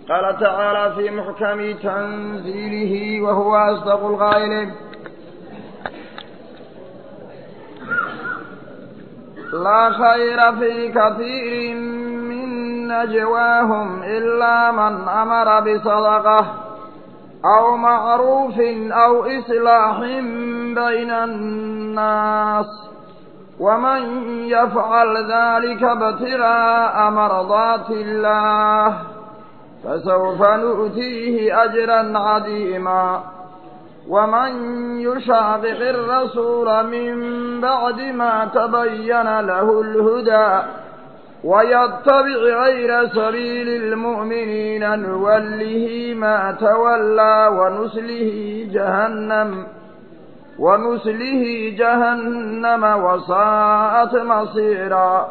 قال تعالى في محكم تنزيله وهو أصدق القائلين لا خير في كثير من نجواهم إلا من أمر بصدقة أو معروف أو إصلاح بين الناس ومن يفعل ذلك ابتغاء مرضات الله فسوف نؤتيه أجرا عظيما ومن يشاقق الرسول من بعد ما تبين له الهدى ويتبع غير سبيل المؤمنين نوله ما تولى ونسله جهنم ونسله جهنم وساءت مصيرا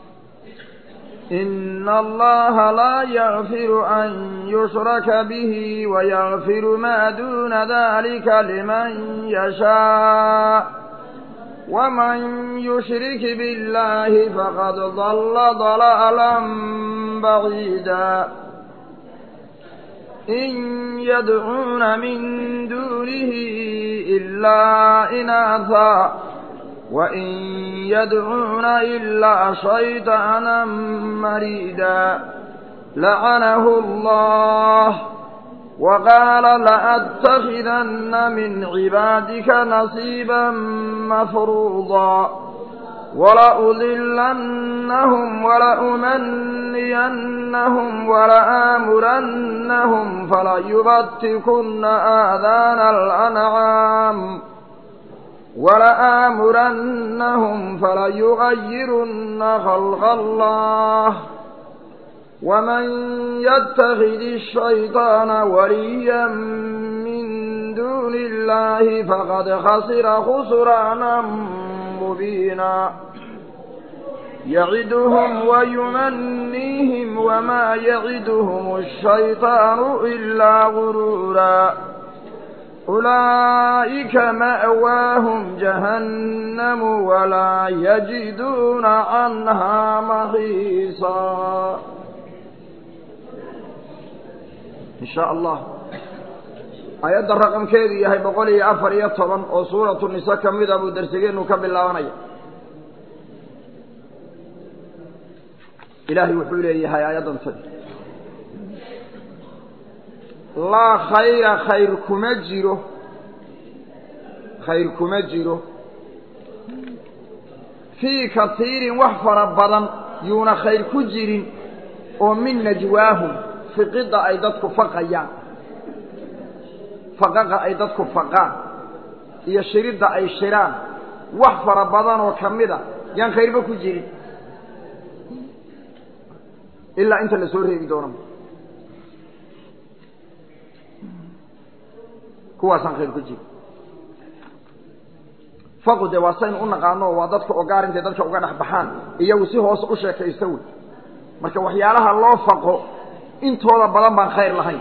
إن الله لا يغفر أن يشرك به ويغفر ما دون ذلك لمن يشاء ومن يشرك بالله فقد ضل ضلالا بعيدا إن يدعون من دونه إلا إناثا وإن يدعون إلا شيطانا مريدا لعنه الله وقال لأتخذن من عبادك نصيبا مفروضا ولأضلنهم ولأمنينهم ولآمرنهم فليبتكن آذان الأنعام ولآمرنهم فليغيرن خلق الله ومن يتخذ الشيطان وليا من دون الله فقد خسر خسرانا مبينا يعدهم ويمنيهم وما يعدهم الشيطان إلا غرورا أولئك مأواهم جهنم ولا يجدون عنها محيصا إن شاء الله ayadda raqamkeedu yahay boqol iyo afar iyo toban oo suuratu nise ka mida buu darsigeenu ka bilaabanaya ilaahay wuxuu leeyahay aayaddan tadi laa khayra khayr kuma jiro khayr kuma jiro fii katiirin wax fara badan yuuna khayr ku jirin oo min najwaahum fiqidda ay dadku faqayaan faqaqa ay dadku faqaan iyo shiridda ay shiraan wax fara badan oo ka mid a yaan khayrba ku jirin ilaa inta la soo reebi doono kuwaasaan khayr ku jirin faqu dee waa saynu u naqaano waa dadka ogaar intay dadka uga dhex baxaan iyagu si hoose u sheekaysta wey marka waxyaalaha loo faqo intooda badan baan khayr lahayn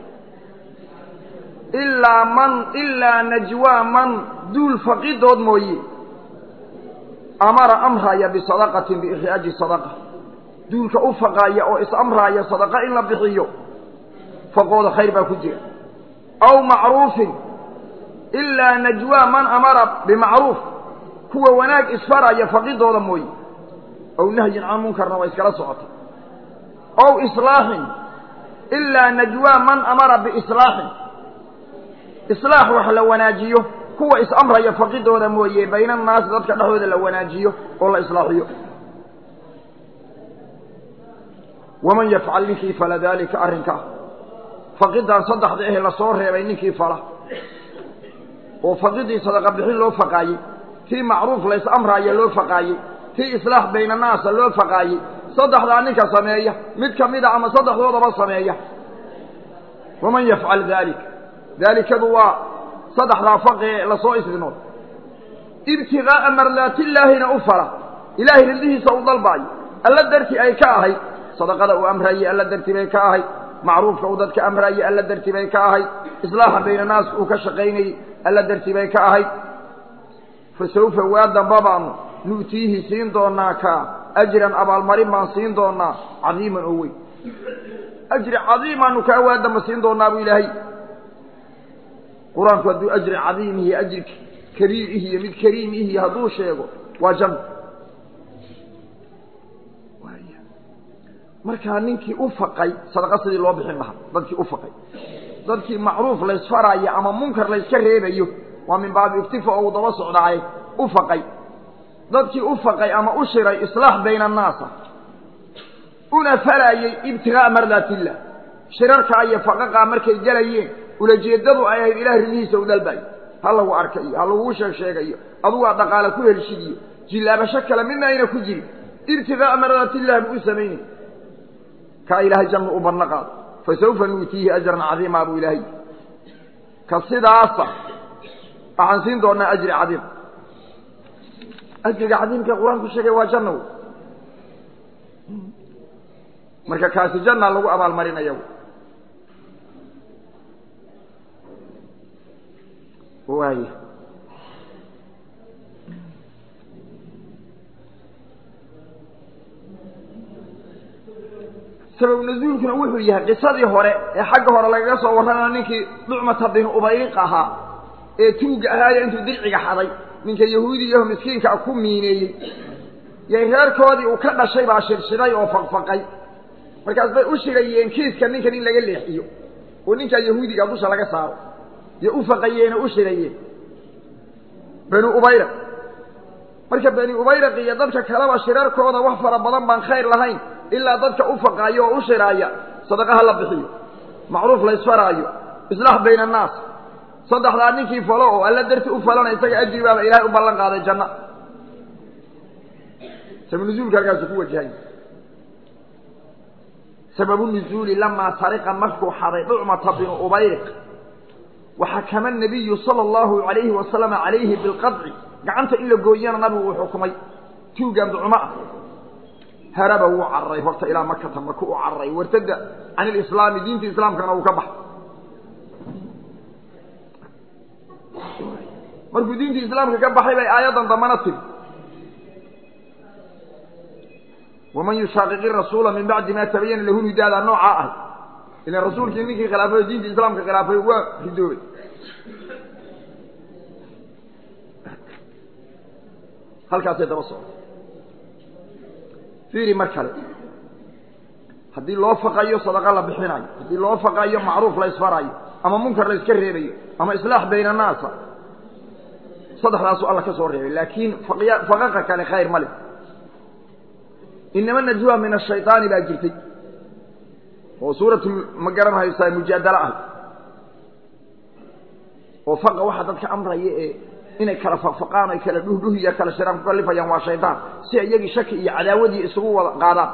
ilaa man ilaa najwaa man duul faqidood mooye amara amraya bisadaqatin biikhraaji sadaqa duulka u faqaaya oo is-amraaya sadaqa in la bixiyo faqooda khayr baa ku jira aw macruufin ilaa najwaa man amara bimacruuf kuwa wanaag isfaraya faqidooda mooye aw nahyin can munkarna waa iskala socota aw islaaxin ilaa najwaa man amara biislaaxin islaax wax la wanaajiyo kuwa is-amraya faqidooda mooye bayna annaasi dadka dhexdooda la wanaajiyo oo la islaaxiyo waman yafcal ninkii fala daalika arrinkaa faqidaan saddexda ehe lasoo reebay ninkii fala oo faqidii sadaqa bixin loo faqaayey tii macruuf la is-amraaya loo faqaayey tii islaax bayna annaasa loo faqaayey saddexdaa ninka sameeya mid ka mida ama saddexdoodaba sameeya waman yafcal dalik daalikadu waa saddexdaa faqi ee lasoo isdinood ibtigaaa mardaatillaahina u fala ilaahay riddihiisa u dalbaayo alla darti ay ka ahayd sadaqada uu amraayey alla darti bay ka ahayd macruufka uu dadka amraayey alla darti bay ka ahayd islaaxa bayna naas uu ka shaqaynayey alla darti bay ka ahayd fa sawfa waa damba baanu nu'tiihi siin doonaa kaa ajran abaalmarin baan siin doonaa cadiiman oo weyn ajri cadiimaanu kaa waadama siin doonaa buu ilaahay qur-aanku hadduu ajri cadiim iyo ajri kabiir ih iyo mid kariim ihi hadduu sheego waa janno markaa ninkii u faqay sadaqa sidii loo bixin lahaa dadkii u faqay dadkii macruuf laysfaraayo ama munkar layska reebayo waa min baabi iktifa oo uu daba socdaaye u faqay dadkii u faqay ama u shiray islaax bayna annaasa una falaayey ibtigaaa mardaatiillah shirarkaa iyo faqaqaa markay gelayeen ulajeeddadu ay ahayd ilaah ridihiisa u dalbayo ha lagu arka iyo ha lagugu sheeg sheegayo adugaa dhaqaale ku helshid iyo jillaabasho kale midna ayna ku jirin ibtigaaa mardaatiillah buu u samaynay kaa ilaahay jannu u badno qaado fa sawfa nuutiihi ajran cadiimaa buu ilaahay ka sidaasa waxaan siin doonaa ajri cadiim ajriga cadiimka qur-aanku sheegay waa janna wey marka kaasi janna lagu abaalmarinaya waaya sabab nazuulkuna wuxuu yahay qisadii hore ee xagga hore lagaga soo warramayo ninkii ducmata bin ubayriq ahaa ee tuugga ahaayo intuu dirciga xaday ninka yahuudiyaho miskiinka ku miineeyey yay reerkoodii uu ka dhashay baa shirshiday oo faqfaqay markaas bay u shirayeen kiiska ninkan in laga leexiyo oo ninkaa yahuudiga dusha laga saaro yo u faqayeeno u shirayeen bani ubayraq marka bani ubayraq iyo dadka kaleba shirarkooda wax fara badan baan khayr lahayn ilaa dadka u faqaayo oo u shiraaya sadaqaha la bixiyo macruuf la ysfaraayo islaax bayna annaas saddexdaa ninkii falo oo alla darti u falana isaga ajri baaba ilaahay u ballan qaaday janna sabanuzuulka halkaasu ku wajahay sababu nuzuuli lamaa tariqa markuu xaday ducmata binu ubayriq waxakama nabiyu sala allahu alayhi wasalama calayhi bilqadci gacanta in la gooyana nabigu uu xukumay tuugan ducmo ah haraba wuu cararay horta ilaa makata maka u cararay wartada can ilislaami diinta islaamkana uu ka baxay markuu diinta islaamka ka baxay bay aayaddan dambana tiri waman yushaaqiqi rasuula min bacdi ma tabayana lahu hidaada noocaa ahay ilan rasuulkii ninkii khilaafay oo diinta islaamka khilaafay waa ridoobay halkaasay daba socda fiiri mar kale haddii loo faqayo sadaqa la bixinayo haddii loo faqayo macruuf la ysfarayo ama munkar la yska reebayo ama islaax bayna annaasa saddexdaasuu alla ka soo reebay laakiin faqaqa kale khayr ma leh inama najwa min ashayطaani baa jirtay oo suuratu ma garan haysaa mujaadalo ah oo faqa waxa dadka amraya ee inay kala faqfaqaan ay kala dhuhdhuhiya kala shiraan ku kalifayaan waa shaydaan si iyagii shaki iyo cadaawadii isugu wada qaadaan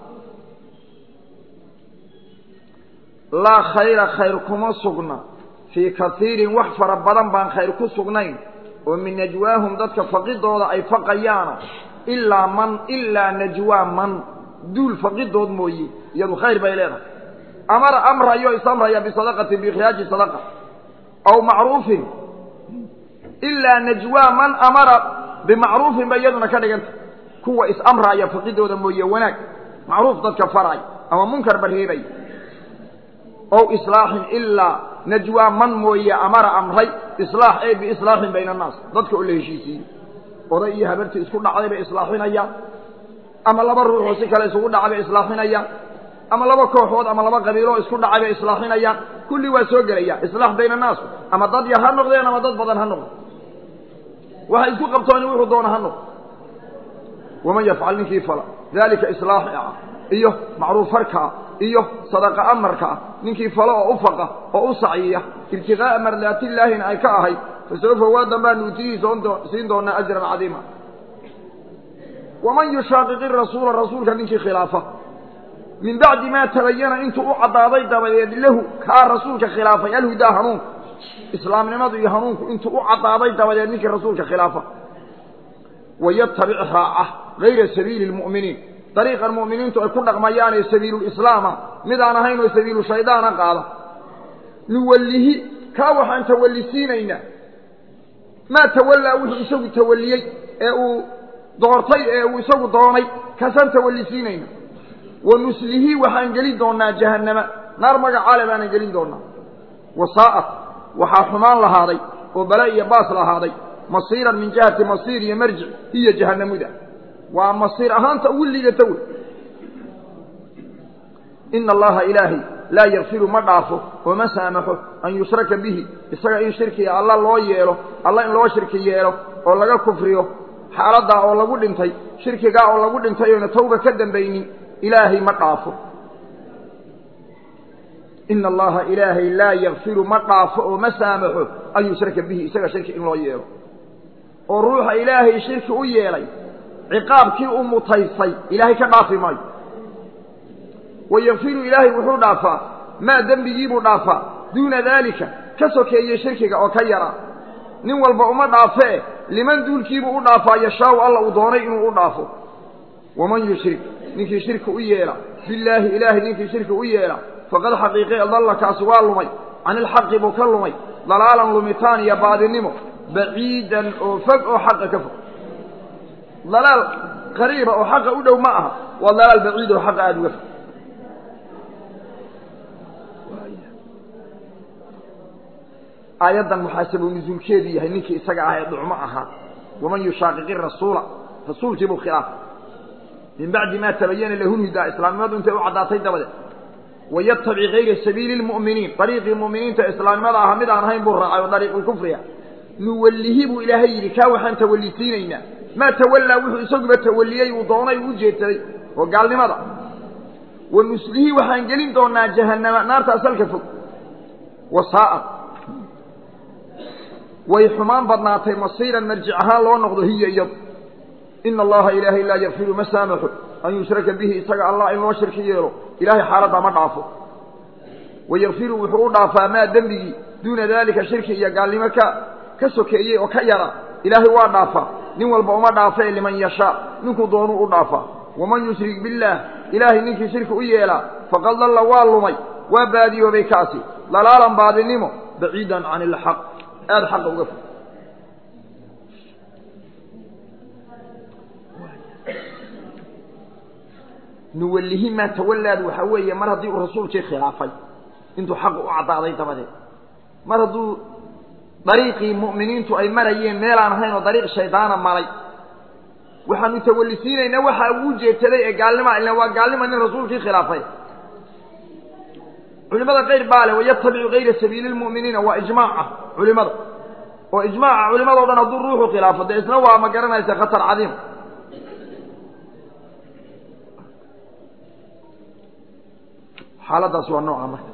laa khayra khayr kuma sugna fii kaiirin wax fara badan baan khayr ku sugnayn oo min najwaahum dadka faqidooda ay faqayaana ilaa man ilaa najwaa man duul faqidood mooye iyadu khayr bay leedahay amara amrayo isamraya bisadaqatin biikhraaji sadaqa aw macruufin ilaa najwaa man amara bimacruufin ba iyaduna ka dhiganta kuwa is-amraaya faqidooda mooye wanaag macruuf dadka faraay ama munkar ba reebay ow islaaxin ilaa najwaa man mooye amara amray islaax ee biislaaxin bayna annaas dadka oo la heshiisiiyey oday iyo habartii isku dhacday bay islaaxinayaan ama laba ruuxoo si kale isugu dhacay bay islaaxinayaan ama laba kooxood ama laba qabiiloo isku dhacay bay islaaxinayaan kulli waa soo gelaya islaax bayna annaas ama dad yar ha noqdeen ama dad badan ha noqdo waxay isku qabtooni wuxuu doona ha noqdo waman yafcal ninkii fala daalika islaax ah iyo macruuf farkaa iyo sadaqa amarkaa ninkii falo oo u faqa oo u saciya ibtiqaa'a mardaatillaahina ay ka ahayd fasawfa waa dambaa nuutiyihii siin doonaa ajran cadiima waman yushaaqiqi rasuula rasuulka ninkii khilaafa min bacdi maa tabayana intuu u caddaaday dabadeed lahu kaa rasuulka khilaafay alhudaa hanuunku islaamnimadu iyo hanuunku intuu u caddaaday dabadeed ninkii rasuulka khilaafa wayatabic raaca gayra sabiili lmu'miniin dariiqan mu'miniintu ay ku dhaqmayaan ee sabiilulislaama mid aan ahayn oo sabiilu shaydaana qaada nuwallihi kaa waxaan tawallisiinaynaa maa tawallaa wuxuu isagu tawalliyey ee uu doortay ee uu isagu doonay kaasaan tawallisiinayna wa nuslihi waxaan gelin doonaa jahannama naar magacaale baanan gelin doonaa wasaa'at waxaa xumaan lahaaday oo bala iyo baas lahaaday masiiran min jihati masiir iyo marjic hiya jahannamuda waa masiir ahaanta ugu liidata wey ina allaha ilaahay laa yakfiru ma dhaafo oo ma saamaxo an yushraka bihi isaga in shirkiga alla loo yeelo alla in loo shirki yeelo oo laga kufriyo xaaladdaa oo lagu dhintay shirkigaa oo lagu dhintay oona tawba ka dambaynin ilaahay ma dhaafo ina allaha ilaahay laa yakfiru ma dhaafo oo ma saamaxo an yushraka bihi isaga shirki in loo yeelo oo ruuxa ilaahay shirki u yeelay ciqaabkii u mutaysay ilaahay ka dhaafi maayo wayakfiru ilaahay wuxuu dhaafaa maa dembigiibuu dhaafaa duuna daalika ka sokeeye shirkiga oo ka yaraa nin walba uma dhaafee liman duulkiibuu u dhaafaa yashaawu alla uu doonay inuu u dhaafo waman yushrik ninkii shirki u yeela billaahi ilaahay ninkii shirki u yeela faqad xaqiiqe dalla kaasi waa lumay can ilxaqi buu ka lumay dalaalan lumitaan iyo baadinimo baciidan oo fog oo xaqa ka fog dalaal qariiba oo xaqa u dhow ma aha waa dalaal baciid oo xaqa aada uga fog aayaddan muxaasabu nusuulkeedu yahay ninkii isaga ah ee dhucmo ahaa waman yushaaqiqi rasuula rasuulkii buu khilaafay min bacdi maa tabayana lahu lhudaa islaamnimadu intay u caddaatay dabadeed wayatabic gayra sabiili lmu'miniin dariiqii mu'miniinta islaamnimada aha mid aan ahayn buu raacay oo dariiqulkufriga nuwallihi buu ilaahay yidhi kaa waxaan tawallisiinaynaa maa tawallaa wuxuu isaguba tawalliyey uu doonay u jeedsaday oo gaalnimada wa nuslihi waxaan gelin doonaa jahannama naarta asalka fog wasaa'ad way xumaan badnaatay masiiran marjic ahaan loo noqdo hiya iyadu ina allaha ilaahay laa yakfiru ma saamaxo an yushraka bihi isaga allah in loo shirki yeelo ilahay xaaladdaa ma dhaafo wayakfiru wuxuu u dhaafaa maa dembigii duuna daalika shirki iyo gaalnimo ka ka sokeeyey oo ka yara ilaahay waa dhaafaa nin walba uma dhaafee liman yashaa ninkuu doonuu u dhaafaa waman yushrik billaah ilaahay ninkii shirki u yeelaa faqad dalla waa lumay waa baadiyoobay kaasi dalaalan baadinimo baciidan can ilxaq aada xaqa uga fog nuwallihi maa tawallaad waxaa weeye mar haddii uu rasuulkii khilaafay intuu xaqa u caddaaday dabadeed mar hadduu dariiqii mu'miniintu ay marayeen meelaan ahayn oo dariiq shaydaana maray waxaanu tawallisiinaynaa waxa uu jeedsaday ee gaalnima ila waa gaalnima nin rasuulkii khilaafay culimada qayr baa leh wayatabicu gayra sabiili lmu'miniina waa ijmaaca culimada oo ijmaaca culimadao dhan hadduu ruuxu khilaafo dee isna waa ma garanaysa khatar cadiim xaaladaas waa nooca marka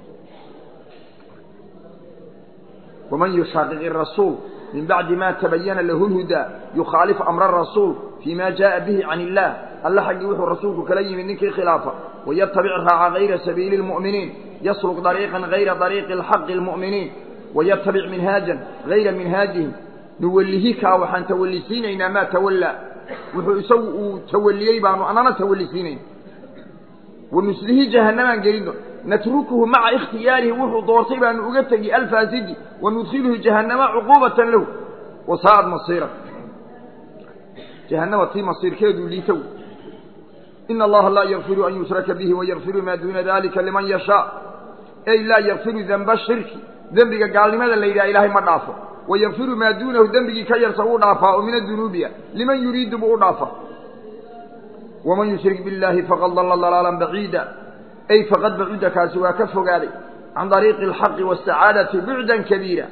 waman yushaaqiqi rasuul min bacdi ma tabayana lahu lhudaa yukhaalif amra rasuul fii ma jaءa bihi can illah alla xaggii wuxuu rasuulku kala yimid ninkii khilaafa wayatabic raaca gayra sabiili lmu'miniin yasluk dariiqan gayra dariiqi alxaqi lmu'miniin wayatabic minhaajan gayra minhaajihim nuwallihi kaa waxaan tawallisiinaynaa maa tawallaa wuxuu isagu uu tawalliyey baanu anana tawallisiinayna wanuslihi jahannamaan gelin doon natrukuhu maca ikhtiyaarihi wuxuu doortay baanu uga tegi alfaasidi wanudkhiluhu jahannama cuquubatan lahu wasaa'ad masiira jahannama tii masiirkeedu liitow ina allaha laa yakfiru an yushraka bihi wayakfiru maa duuna dalika liman yashaa ey laa yakfiru denba shirki dembiga gaalnimada la yidhaha ilaahay ma dhaafo wayakfiru maa duunahu dembigii ka yarsa uu dhaafaa oo min adunuubiya liman yuriidu buu u dhaafaa waman yushrik biاllaahi faqad dalla dalaalan baciida ay faqad bacuda kaasi waa ka fogaaday can dariiqi alxaqi waاsacaadati bucdan kabiira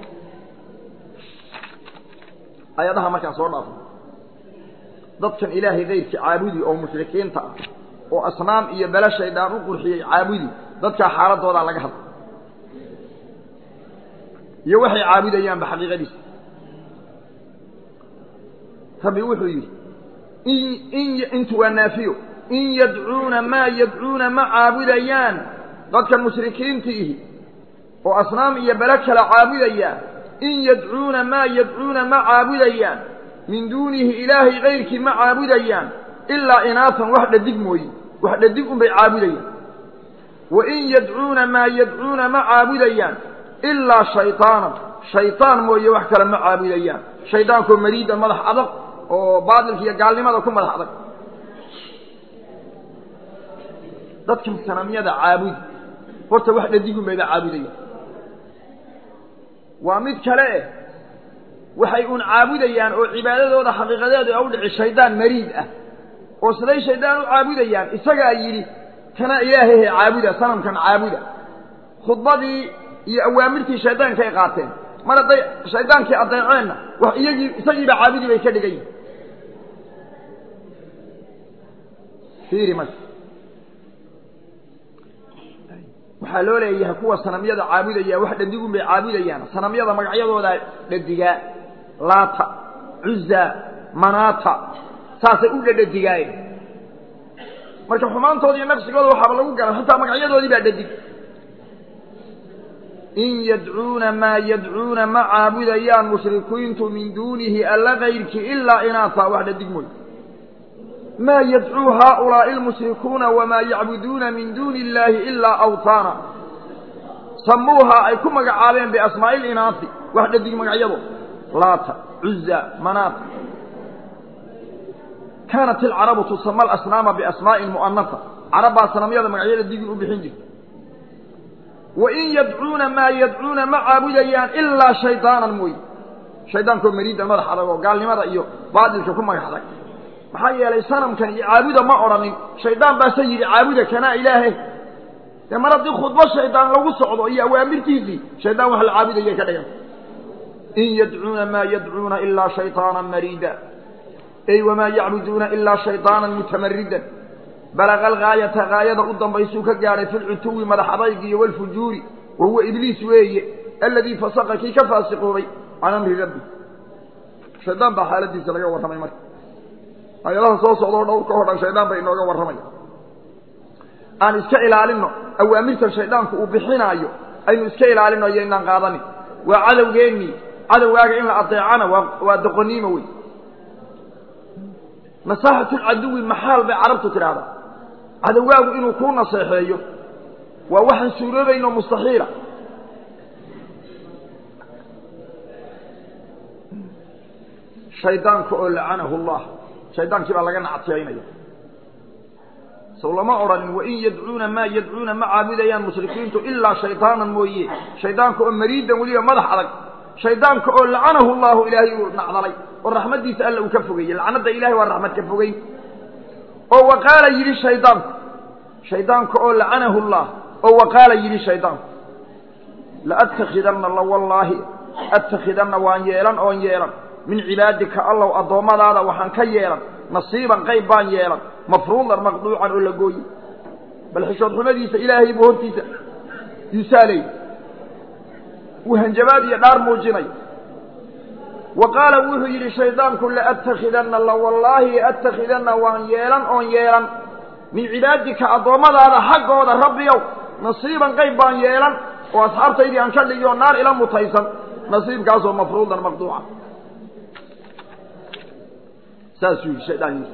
ayadaha markaan soo dhaafo dadkan ilaahay kayrkii caabudi oo mushrikiinta ah oo asnaam iyo bele shaydaan u qurxiyey caabudi dadkaa xaaladoodaa laga hadla iyo waxay caabudayaanba xaqiiqadiisa rabbi wuxuu yidhi in intu waa naafiyo in yadcuuna maa yadcuuna ma caabudayaan dadkan mushrikiintiihi oo asnaam iyo bele kala caabudayaan in yadcuuna maa yadcuuna ma caabudayaan min duunihi ilaahay kayrkii ma caabudayaan ilaa inaasan wax dhadig mooye wax dhadig unbay caabudayaan wa in yadcuuna maa yadcuuna ma caabudayaan ilaa shayطaanan shayطaan mooye wax kale ma caabudayaan shaydaankoo mariida madax adag oo baatilka iyo gaalnimada ku madax adag dadkan sanamyada caabudi horta wax dhadigun bayba caabudaya waa mid kale eh waxay uun caabudayaan oo cibaadadooda xaqiiqadeedu a u dhici shaydaan mariid ah oo siday shaydaan u caabudayaan isagaa yidhi kana ilaahahe caabuda sanamkan caabuda khudbadii iyo awaamirtii shaydaankay qaateen mar hadday shaydaankii adeeceenna wax iyagii isagiiba caabudi bay ka dhigan yihin fiiri marka waxaa loo leeyahay kuwa sanamyada caabudaya wax dhadigun bay caabudayaan sanamyada magacyadooda dhadigaa laata cuza manaata saasay u dhadhadigaayen marka xumaantooda iyo naqsigooda waxaaba lagu garan xitaa magacyadoodii baa dhadig in yadcuuna maa yadcuuna ma caabudayaan mushrikiintu min duunihi alla kayrki ilaa inaata wax dhadig mooy maa yadcuu haaulaa'i almushrikuuna wamaa yacbuduuna min duuni illaahi ilaa awtaana samuuhaa ay ku magacaabeen biasmaa'i linaasi wax dhadig magacyado laata cuza manaata kaanat ilcarabu tusama alasnaama biasmaa'in mu'anasa carab baa sanamyada magacyada digin u bixin jirta wa in yadcuuna maa yadcuuna ma caabudayaan ilaa shaydaanan mooye shaydaankoo mariida madax adag oo gaalnimada iyo baadilka ku magax adag maxaa yeelay sanamkan iyo caabuda ma odhanin shaydaan baase yidhi caabuda kanaa ilaahe dee mar haddii khudbo shaydaan lagu socdo iyo awaamirtiisii shaydaan wax la caabudayay ka dhigan in yadcuuna maa yadcuuna ilaa shayطaanan mariida ay wamaa yacbuduuna ilaa shayطaanan mutamaridan balaga algaayata gaayada u dambaysuu ka gaadhay fi lcutuwi madax adaygi iyo walfujuuri wa huwa ibliis weeye aladii fasaqa kii ka faasiqoobay can amri rabbi shaydaan baa xaaladiisa laga warramay marka ayadaha soo socdoo dhowrka o dhan shaydaan bay inooga warramaya aan iska ilaalinno awaamirtan shaydaanku uu bixinaayo aynu iska ilaalinno iyo inaan qaadanin waa cadowgeennii cadowgaaga in la adeecana waa waa doqoniimo wey nasaaxatulcaduwi maxaal bay carabtu tidhaahdaa cadowgaagu inuu kuu naseexeeyo waa waxaan suuroobaynoo mustaxiila shaydaanka oo lacanahu allah shaydaankii baa laga nactiyaynaya sow lama odhanin wain yadcuuna maa yadcuuna ma caabudayaan mushrikiintu ilaa shaydaanan mooye shaydaanka oo mariidan weliba madax adag shaydaanka oo lacanahu llahu ilaahay uu nacdalay oo raxmaddiisa alla uu ka fogeeyey lacnadda ilahay waa raxmad ka fogeyn oo waqaala yidhi shaydaanku shaydaanka oo lacanahu llah oo waqaala yidhi shaydaanku laattakhidanna la wallaahi attakhidanna waan yeelan oon yeelan min cibaadika allow addoommadaada waxaan ka yeelan nasiiban qayb baan yeelan mafruudan maqduucan oo la gooyi bal xishood xumadiisa ilaahay buu hortiisa yusaalay uu hanjabaad iyo dhaar muujinay wa qaala wuxuu yidhi shaydaanku laattakhidanna la wallaahi attakhidanna waan yeelan oon yeelan min cibaadika addoommadaada xaggooda rabbiyow nasiiban qayb baan yeelan oo asxaabtaydii aan ka dhigi oo naar ila mutaysan nasiibkaasoo mafruudan maqduuca saasuu yidhi shaydaankiisa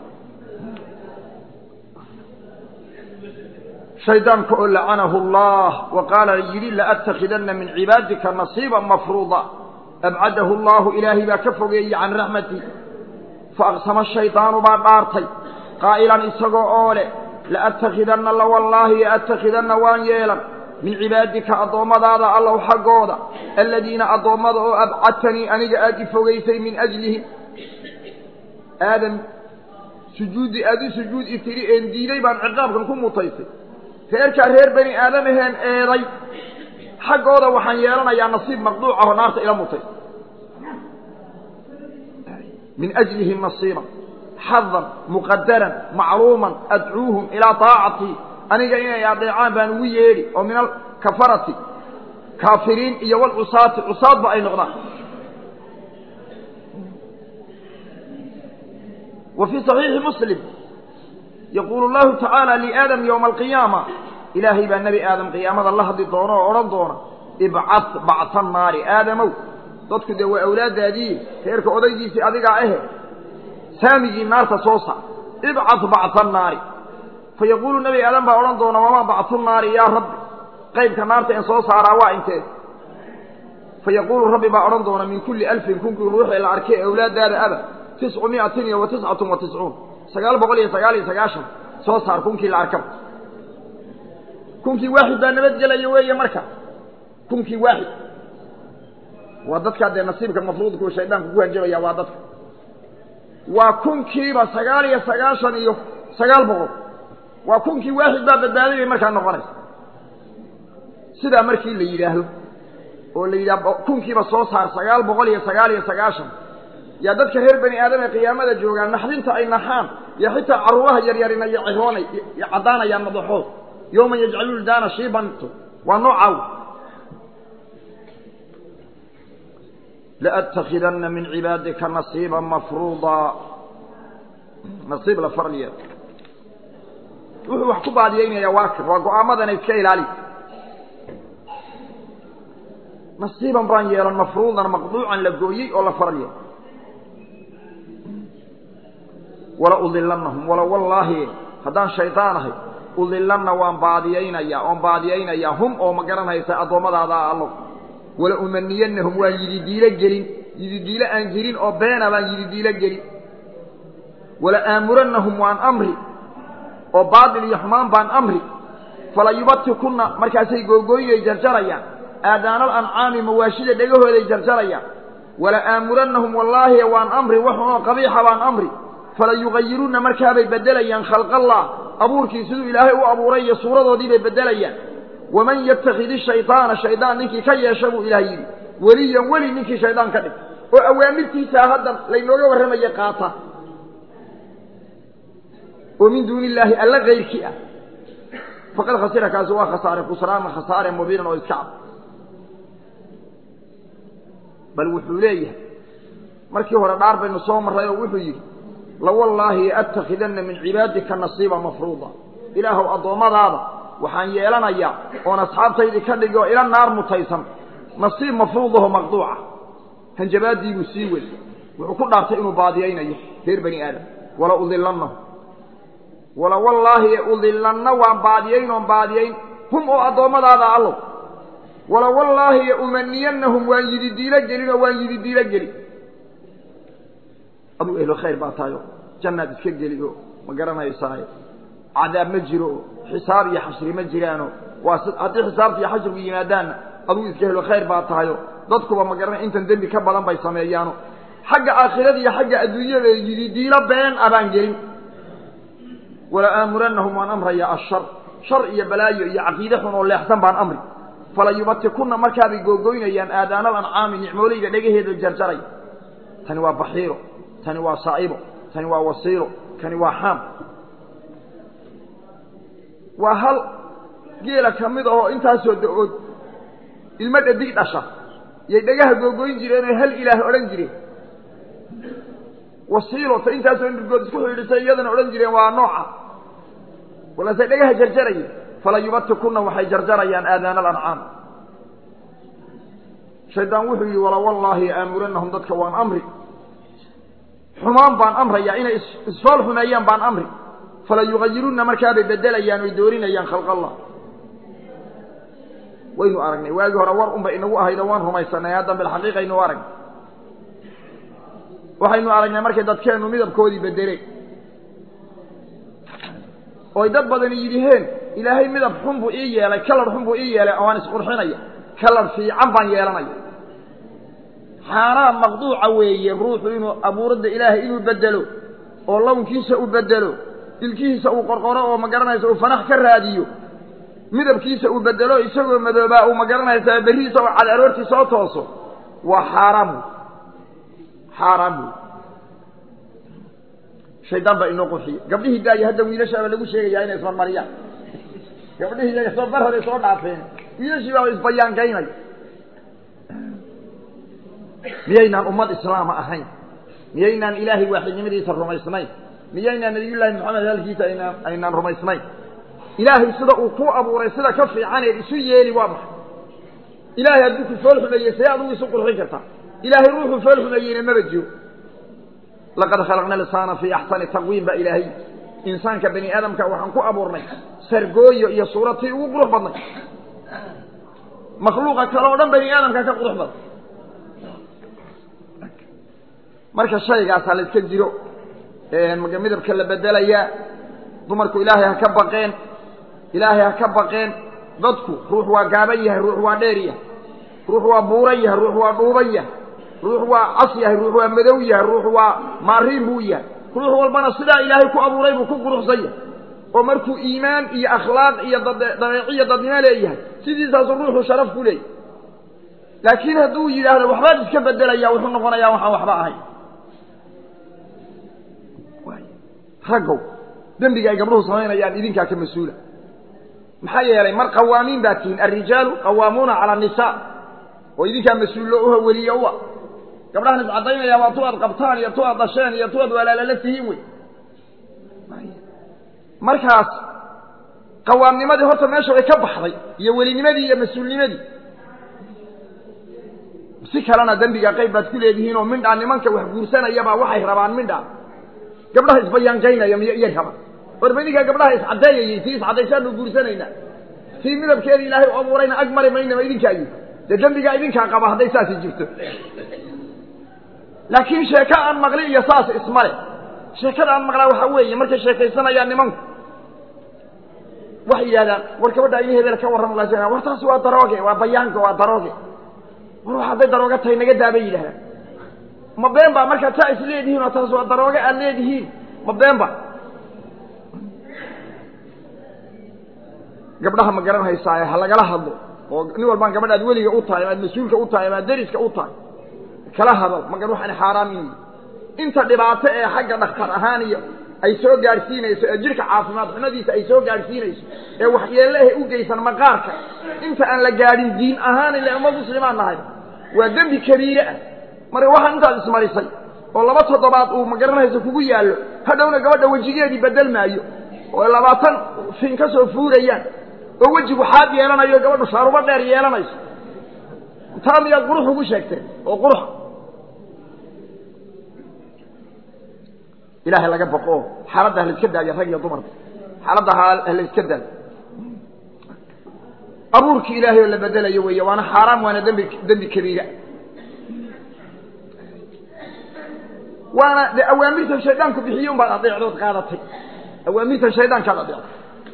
shaydaanka oo lacanahu allah wa qaala yidhi laattakhidanna min cibaadika nasiiban mafruuda abcadahu allahu ilaahay baa ka fogeeyey can raxmati faaqsama shaydaanu baa dhaartay qaa'ilan isagoo oo leh laattakhidanna la wallaahi attakhidanna waan yeelan min cibaadika addoommadaada allow xaggooda aladiina addoommada oo abcadtanii aniga aad i fogaysay min ajlihim aadam sujuuddii aad u sujuud i tidhi een diiday baan ciqaabkan ku mutaysay reerkaa reer bani aadam aheen eeday xaggooda waxaan yeelanayaa nasiib maqduuca oo naarta ila mutay min ajlihim nasiiban xadan muqadaran macluuman adcuuhum ilaa daacatii aniga inay adeecaan baan ugu yeedhi oo min alkafarati kaafiriin iyo walcusaati cusaadba ay noqdaan wa fii صaxiixi muslim yaquulu llahu tacaala liaadam yowma alqiyaama ilaahay baa nebi aadam qiyaamada la hadli doona oo odhan doona ibcad bacta naari aadamow dadku dee waa awlaaddaadii reerka odaygiisii adigaa ahe saamigii naarta soo saar ibcad bacta naari fa yaquulu nebi aadam baa odhan doona wamaa bactu naari yaa rabbi qaybka naarta en soo saaraa waa intee fa yaquulu rabbi baa odhan doona min kulli alfin kunkii ruuxii la arkay awlaaddaada aba tiscu miatin iyo wa tiscatun wa tiscuun sagaal boqol iyo sagaal iyo sagaashan soo saar kunkii la arkaba kunkii waaxid baa nabadgelaya weeye marka kunkii waaxid waa dadkaa dee nasiibka mafruudkuu shaydaanku ku hanjabaya waa dadka waa kunkiiba sagaal iyo sagaashan iyo sagaal boqol waa kunkii waaxid baa badbaaday bay markaa noqonaysa sidaa markii la yidhaahdo oo la yidhaha kunkiiba soo saar sagaal boqol iyo sagaal iyo sagaashan yaa dadka reer bani aadam ee qiyaamada joogaan naxdinta ay naxaan iyo xitaa caruuraha yaryarina iyo ciroonay caddaanayaan madaxood yowman yajcaluun daana shiibanto waa noocaaw laأتkidana min cibaadika nasiiba mafruuda nasiib la farliya wuxuu wax ku baadiyeynaya waa kan waa go-aamadana iska ilaali nasiiban baan yeelan mafruudan maqduucan la gooyey oo la farliya wala udilanahum wala wallaahi haddaan shaydaan ahay udilanna waan baadiyeynaya oon baadiyeynayaa hum oo ma garanaysa addoommadaada allo wala umaniyanahum waan yididiilo gelin yididiilo aan jirin oo beena baan yididiilo gelin wala aamuranahum waan amri oo baatil iyo xumaan baan amri fala yubatikunna markaasay googooyay jarjarayaan aadaanal ancaami mawaashida dhegahooday jarjarayaan wala aamuranahum wallaahi waan amri waxunoo qabiixa baan amri fala yugayirunna markaabay beddelayaan khalqallah abuurkii siduu ilaahay u abuuray iyo suuradoodii bay beddelayaan waman yatakidi shaydaana shaydaan ninkii ka yeesha buu ilaah yidhi weliyan weli ninkii shaydaan ka dhig oo awaamirtiisaa hadda laynooga warramaya qaata oo min duuni illaahi alla kayrkii ah faqad khasira kaasi waa khasaare khusraana khasaare mubiinan oo iska cad bal wuxuu leeyahay markii hore dhaar baynu soo marray oo wuxuu yidhi lawallaahi attakidanna min cibaadika nasiiba mafruuda ilaahow addoommadaada waxaan yeelanayaa oon asxaabtaydii ka dhigi oo ila naar mutaysan nasiib mafruudaho maqduuca hanjabaadiibuu sii wey wuxuu ku dhaartay inuu baadiyaynayo reer bani aadam wala udilannahu wala wallaahi udilanna waan baadiyayn oon baadiyayn hum oo addoommadaada allow wala wallaahi umaniyanahum waan yididiilo gelin oo waan yididiilo gelin aduu ehlo khayr baa tahayo jannaad iska geli oo ma garanaysaayo cadaab ma jiro oo xisaab iyo xashri ma jiraano waa haddii xisaabta iyo xashrigu yimaadaanna aduu iska helo khayr baa tahayo dadkuba ma garanay intan dembi ka badan bay sameeyaano xagga aakhirada iyo xagga adduunyada yididiilo been abaan gelin wala aamuranahum waan amrayaa ashar shar iyo balaayo iyo caqiide xun oo leexsan baan amri fala yubatikunna markaabay googoynayaan aadaanal ancaami nicmoolayda dhagaheeda jarjaray tani waa baxiiro tani waa saa'ibo tani waa wasiilo kani waa xaam waa hal geela ka mid ahoo intaasoo da-ood ilmo dhadig dhasha yay dhagaha googoyn jireenoo hal ilaah odhan jireen wasiilo ta intaasoo nirgood isku xidhisay iyadana odhan jireen waa nooca walaasay dhagaha jarjarayeen fala yubatikunna waxay jarjarayaan aadaana alancaam shaydaan wuxuu yidhi wala wallaahi aamuranahum dadka waan amri xumaan baan amrayaa inay isfool xumeeyaan baan amri fala yugayirunna markaabay beddelayaan oy doorinayaan khalq allah waynu aragnay waagii hore war unbay inagu ahayd oo waan rumaysanay haddan bilxaqiiqaynu aragnay waxaynu aragnay markay dadkeennu midabkoodii beddeleen oy dad badani yidhiheen ilaahay midab xun buu ii yeelay kalar xun buu ii yeelay oo aan isqurxinaya kalar fiican baan yeelanaya xaaraan maqduuca weeye ruuxu inuu abuuradda ilaahay inuu bedelo oo lawnkiisa u bedelo dilkihiisa uu qorqoro oo ma garanaysa uu fanax ka raadiyo midabkiisa uu bedelo isagoo madoobaa uu ma garanaysaa berrihiisa oo cad aroortii soo tooso waa xaaraam wey xaaraam wey shaydaan baa inoo qurxiya gabdhihii daaya hadda wiilashaaba lagu sheegayaa inay ismarmariyaan gabdhihii iyaga soo bar hore soo dhaafeen wiilashii baa isbayaankaynaya miyaynaan ummad islaama ahayn miyaynaan ilaahay waaxidnimadiisa rumaysnayn miyaynaan nabiyullaahi maxamed halkiisa aynaan aynaan rumaysnayn ilaahay sida uu ku abuuray sida ka fiicaneed isu yeeli waa maxay ilaahay hadduu ku fool xumeeyey see adugu isu qurxin kartaa ilaahay ruuxuu fool xumeeyeyna maba jiro laqad khalaqna lisaana fii axsani taqwiim baa ilaahay insaanka bani aadamka waxaan ku abuurnay sargooyo iyo suuratii ugu qurux badnay makhluuqa kale oo dhan bani aadamka ka qurux badan marka shaygaasaa la iska jiro midabka la bedelayaa dumarku ilaahay ha ka baqeen ilaahay ha ka baqeen dadku ruux waa gaaban yahay ruux waa dheer yahay ruux waa buuran yahay ruux waa dhuuban yahay ruux waa cas yahay ruux waa madow yahay ruux waa maariin buu yahay ruux walbana sidaa ilaahay ku abuuray buu ku quruxsan yahay oo markuu iimaan iyo akhlaaq iyo dabeeciyo dadnimo leeyahay sidiisaasu ruuxu sharaf ku leeyahy laakiin hadduu yidhaahdo waxbaad iska bedelaya wuxuu noqonayaa waxaan waxba ahayn raggow dembiga ay gabdhuhu samaynayaan idinkaa ka mas-uula maxaa yeelay mar qawaamiin baa tihiin alrijaalu qawaamuuna cala annisaa oo idinkaa mas-uullo uha weliya u ah gabdhahan iscadaynayaa waa tu aad qabtaan iyo tu aad dhasheen iyo tu aad walaalala tihiin wey markaas qawaamnimadii horta meesha way ka baxday iyo welinimadii iyo mas-uulnimadii si kalena dembiga qayb baad ku leedihiin oo mindhaa nimanka wax guursanayabaa waxay rabaan mindhaa gabdhaha isbayaanqaynaya miyo iyo raba warba idinkaa gabdhaha iscaddeeyayey tii iscaddaysaanu guursanaynaa tii midabkeeda ilaahay u abuurayna ag mari maynama idinkaayi dee dembigaa idinkaa qaba hadday saasi jirto laakiin sheeko aan maqli iyo saas ismale sheekada aan maqlaa waxaa weeye markay sheekaysanayaan nimanku waxay yidhahdaan war gabadha ini hebel ka warran la war taasi waa darooge waa bayaanka waa darooge war wax hadday darooga tahay naga daabay yidhahdaan ma been baa markaad saa is leedihiin oo taas waa darooge aad leedihiin ma been ba gabdhaha ma garan haysaaye ha lagala hadlo oo nin walbaan gabadha aad weliga u tahay amaad mas-uulka u tahay amaad deriska u tahay kala hadal magan waxaan xaaraam yihi inta dhibaato ee xagga dhakhtar ahaan iyo ay soo gaadhsiinayso ee jidhka caafimaad xumadiisa ay soo gaadhsiinayso ee waxyeellahe u geysan maqaarka inta aan la gaadhin diin ahaan ile uma muslimaan nahay waa dembi kabiire ah marka waxaan intaad ismarisay oo laba toddobaad uu magaranayso kugu yaallo hadhowna gabadha wejigeedii bedel maayo oo labaatan fin ka soo fuurayaan oo wejigu xaad yeelanayo gabadhu shaarubo dheer yeelanayso taa miyaad qurux ugu sheegteen oo qurux ilahay laga baqo xaaladda halaiska daayo rag iyo dumarka xaaladda halaiska daayo abuurkii ilaahay oo la bedelayo weeye waana xaaraam waana dembi dembi kabiira waana de awaamirtan shaydaanku bixiye unbaad adeecdood qaadatay awaamirtan shaydaankaad adeecday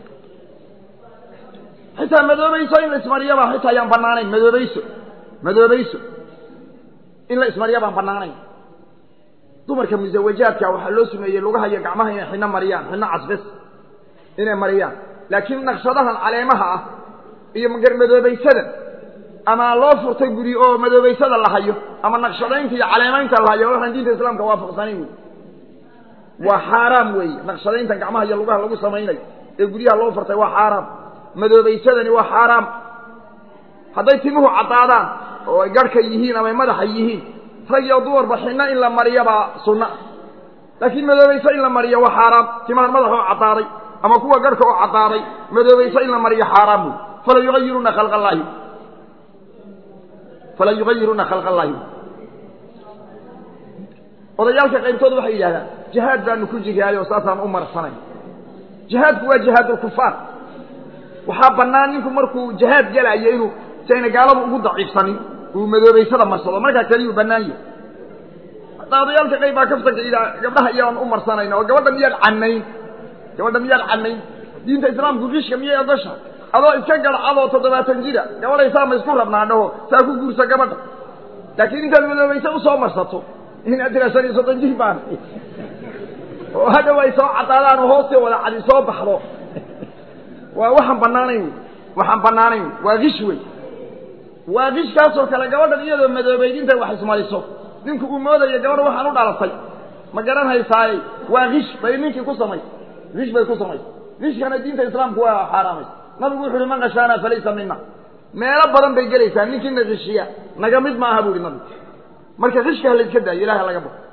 xitaa madoobayso in la ismariyo baa xitaa ayaan banaanayn madoobayso madoobayso in la ismariyo baan banaanayn dumarka musawajaadka waxaa loo sumeeyey lugaha iyo gacmaha inay xino mariyaan xino casbes inay mariyaan laakiin naqshadahan caleemaha ah iyo madoobaysada ama loo furtay guri oo madoobaysada la hayo ama naqshadaynta iyo caleemaynta la hayo waxaan diinta islaamka waafaqsanayn wey waa xaaraam weeye naqshadayntan gacmaha iyo lugaha lagu samaynayo ee guryaha loo furtay waa xaaraam madoobaysadani waa xaaraam hadday timuhu caddaadaan oo ay garhka yihiin ama ay madaxa yihiin rag iyo dumarba xinno in la mariyo baa sunna laakiin madoobayso in la mariyo waa xaaraam timahan madaxa oo caddaaday ama kuwa garhka oo caddaaday madoobayso in la mariyo xaaraam wey fala yuayiruna khalqa allaahi fala yugayiruuna khalqa allaahi odayaalka qaybtood waxay yidhahdaan jihaad baanu ku jihaado saasaan u marsanay jihaadku waa jihaadulkufaar waxaa bannaan ninku markuu jihaad gelayo inuu si ayna gaaladu ugu daciifsanin uu madoobaysada marsado markaa keliyuu bannaan yahay hadda odayaalka qayb baa kaftanka idaa gabdhaha iyaan u marsanayna oo gabadha miyaad cannayn gabadha miyaad cannayn diinta islaamku rishka miyay ogasha adoo iska garcadoo toddobaatan jira gabadhaysaa ma isku rabnaa dhaho saa ku guursa gabadha laakiin intaad madoobaysa usoo marsato inaad tira shan iyo soddon jir baan oo hadhow ay soo caddaadaan oo hoostee wada cadi soo baxdo waa waxaan bannaanayn wey waxaan bannaanayn wey waa kish wey waa kishkaasoo kale gabadhan iyadoo madoobayd intay wax ismariso ninku uu moodayo gabadha waxaan u dhalatay ma garan haysaaye waa kish bay ninkii ku samaysay kish bay ku samaysay kishkana diinta islaamku waa xaaraamaysa nabigu wuxu uhi man kashaana falaysa mina meelo badan bay gelaysaa ninkiina kishiya naga mid ma aha bu ihi nabigu marka kishka ha la iska daayo ilaha laga bao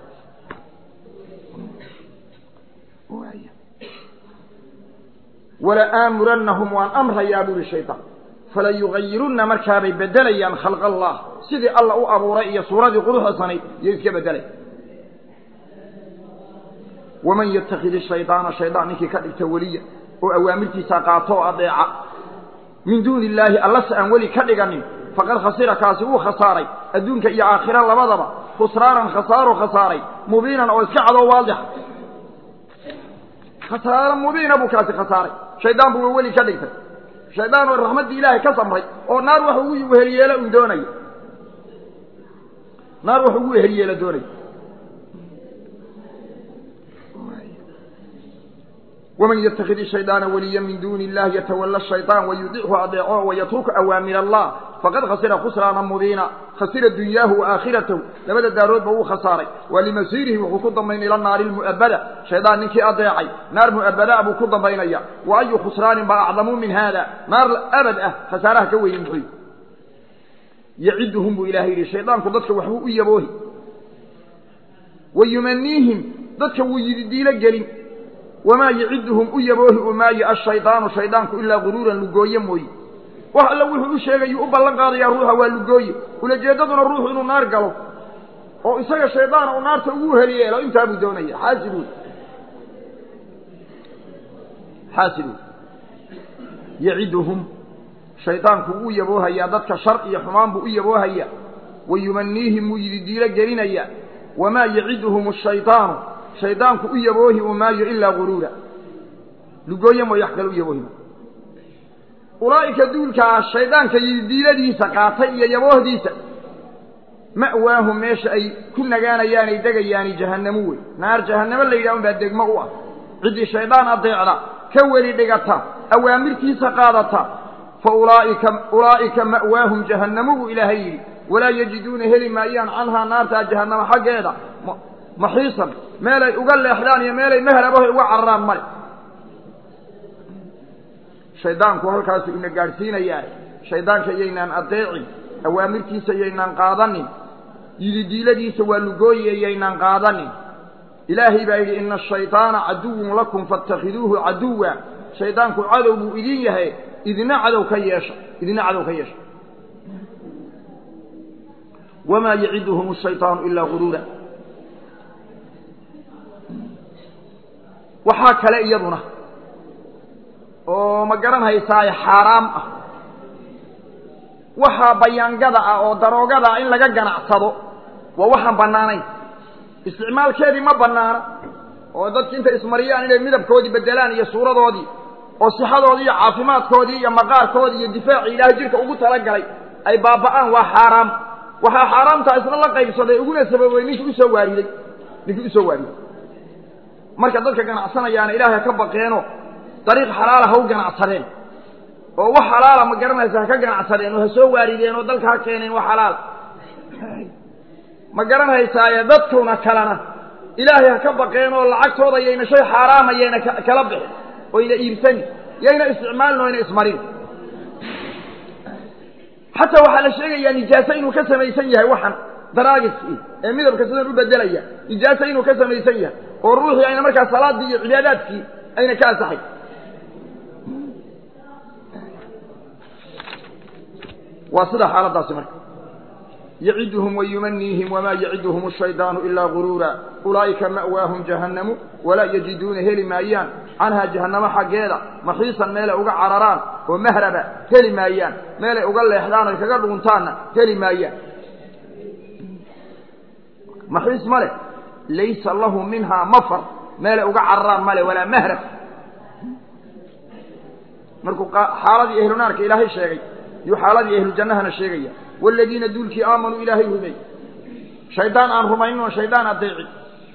wala aamurannahum waan amrayaa bu ihi shayطaan fala yugayirunna markaabay bedelayaan khalq allah sidii alla u abuuray iyo suuradii quruxda sanayd iyo iska bedelay waman yatakid shayطaana shaydaan ninkii ka dhigta weliya oo awaamirtiisa qaato oo adeeca min duuni illaahi allase aan weli ka dhiganin faqad khasira kaasi wuu khasaaray adduunka iyo aakhira labadaba khusraanan khasaaro khasaaray mubiinan oo iska cadoo waadixa khasaaro mubiina buu kaasi khasaaray shaydaan buu weli ka dhigtay shaydaan oo raxmaddii ilaahay ka samray oo naar wax ugu wehelyeelo un doonaya naar wax ugu wehelyeelo doonaya ومن يتخذ الشيطان وليا من دون الله يتولى الشيطان ويطيعه أضيعه ويترك أوامر الله فقد خسر خسرانا مبينا خسر دنياه وآخرته لبدا دارود بو خساري ولمسيره وخكض من إلى النار المؤبدة شيطان نكي أضيعي نار مؤبدة أبو كض بينيا وأي خسران بأعظم من هذا نار أبد خساره كوي محي يعدهم بإلهي الشيطان كضتك وحبو إيبوه ويمنيهم ضدك ويدي لقلين wamaa yaciduhum u yaboohi u maayo ashaydaanu shaydaanku ilaa guruuran lugooye mooye wax alla wuxuu u sheegayuu u ballan qaadayaa ruuxa waa lugooye ulajeeddaduna ruuxu inuu naar galo oo isaga shaydaana uu naarta ugu heliyeelo intaabuu doonaya xaasid wey xaasid wey yaciduhum shaydaanku wuu yaboohayaa dadka shar iyo xumaan buu u yaboohayaa wayumaniihim wuu yididiilo gelinayaa wamaa yaciduhum ashaydaanu shaydaanku u yaboohi u maayo ilaa guruura lugooye mooy wax kale u yaboohi ulaa'ika duulkaa shaydaanka yidiiladiisa qaatay iyo yaboohdiisa ma'waahum meesha ay ku nagaanayaan ay degayaani jahannamu wey naar jahannamo la yidhaha unbaa degmo u ah ciddii shaydaan adeecda ka weli dhigata awaamirtiisa qaadata fa ulaa'ika ulaa'ika ma'waahum jahannamu buu ilaahay yidhi walaa yajiduuna heli maayaan canhaa naartaa jahannamo xaggeeda maxiisan meelay uga leexdaan iyo meelay mahrabahay uga cararaan male shaydaanku halkaasu ina gaadhsiinayaa shaydaanka yaynaan adeecin awaamirtiisa yaynaan qaadanin yididiiladiisa waa lugooye yaynaan qaadanin ilaahay baa yidhi ina ashaydaana caduwun lakum faاtakhiduuhu caduwa shaydaanku cadow buu idin yahay idina cadow ka yeesha idina cadow ka yeesha wamaa yaciduhum ashayطaanu ilaa guruura waxaa kale iyaduna oo ma garan haysaaye xaaraam ah waxaa bayaangada ah oo daroogada ah in laga ganacsado waa waxaan bannaanayn isticmaalkeedii ma bannaana oo dadki intay ismariyaan inay midabkoodii bedelaan iyo suuradoodii oo sixadoodii iyo caafimaadkoodii iyo maqaarkoodii iyo difaacii ilaahay jidhka ugu talagalay ay baaba'aan waa xaaraam waxaa xaaraamtaa isna la qaybsaday uguna sababay ninkii usoo waariday ninkii usoo waariday marka dadka ganacsanayaana ilaahay ha ka baqeeno dariiq xalaala ha u ganacsadeen oo wax xalaala ma garanaysa ha ka ganacsadeen oo ha soo waarideen oo dalka ha keeneen wax xalaala ma garanhaysaaye dadkuna kalena ilaahay ha ka baqeen oo lacagtooda yayna shay xaaraama yayna kala bixin oyna iibsanin yayna isticmaalin oyna ismarin xataa waxaa la sheegayaa nijaaso inuu ka samaysan yahay waxan daraagiskii ee midabka sidan u bedelaya nijaaso inuu ka samaysan yahay oo ruuxii ayna markaa salaadii iyo cibaadaadkii ayna ka ansaxay waa sida xaaladaasi marka yaciduhum wayumaniihim wamaa yaciduhum ashaydaanu ilaa guruura ulaa'ika ma'waahum jahannamu walaa yajiduuna heli maayaan canhaa jahannamo xaggeeda maxiisan meelay uga cararaan oo mahraba heli maayaan meelay uga leexdaan oy kaga dhuuntaanna heli maayaan maxiis ma leh laysa lahu minhaa mafar meelay uga cararaan male walaa mahrab markuu xaaladii ahlunaarka ilaahay sheegay yuu xaaladii ahlujannahana sheegaya waaladiina duulkii aamanuu ilaahay rumeey shaydaan aan rumaynin oo shaydaan adeecin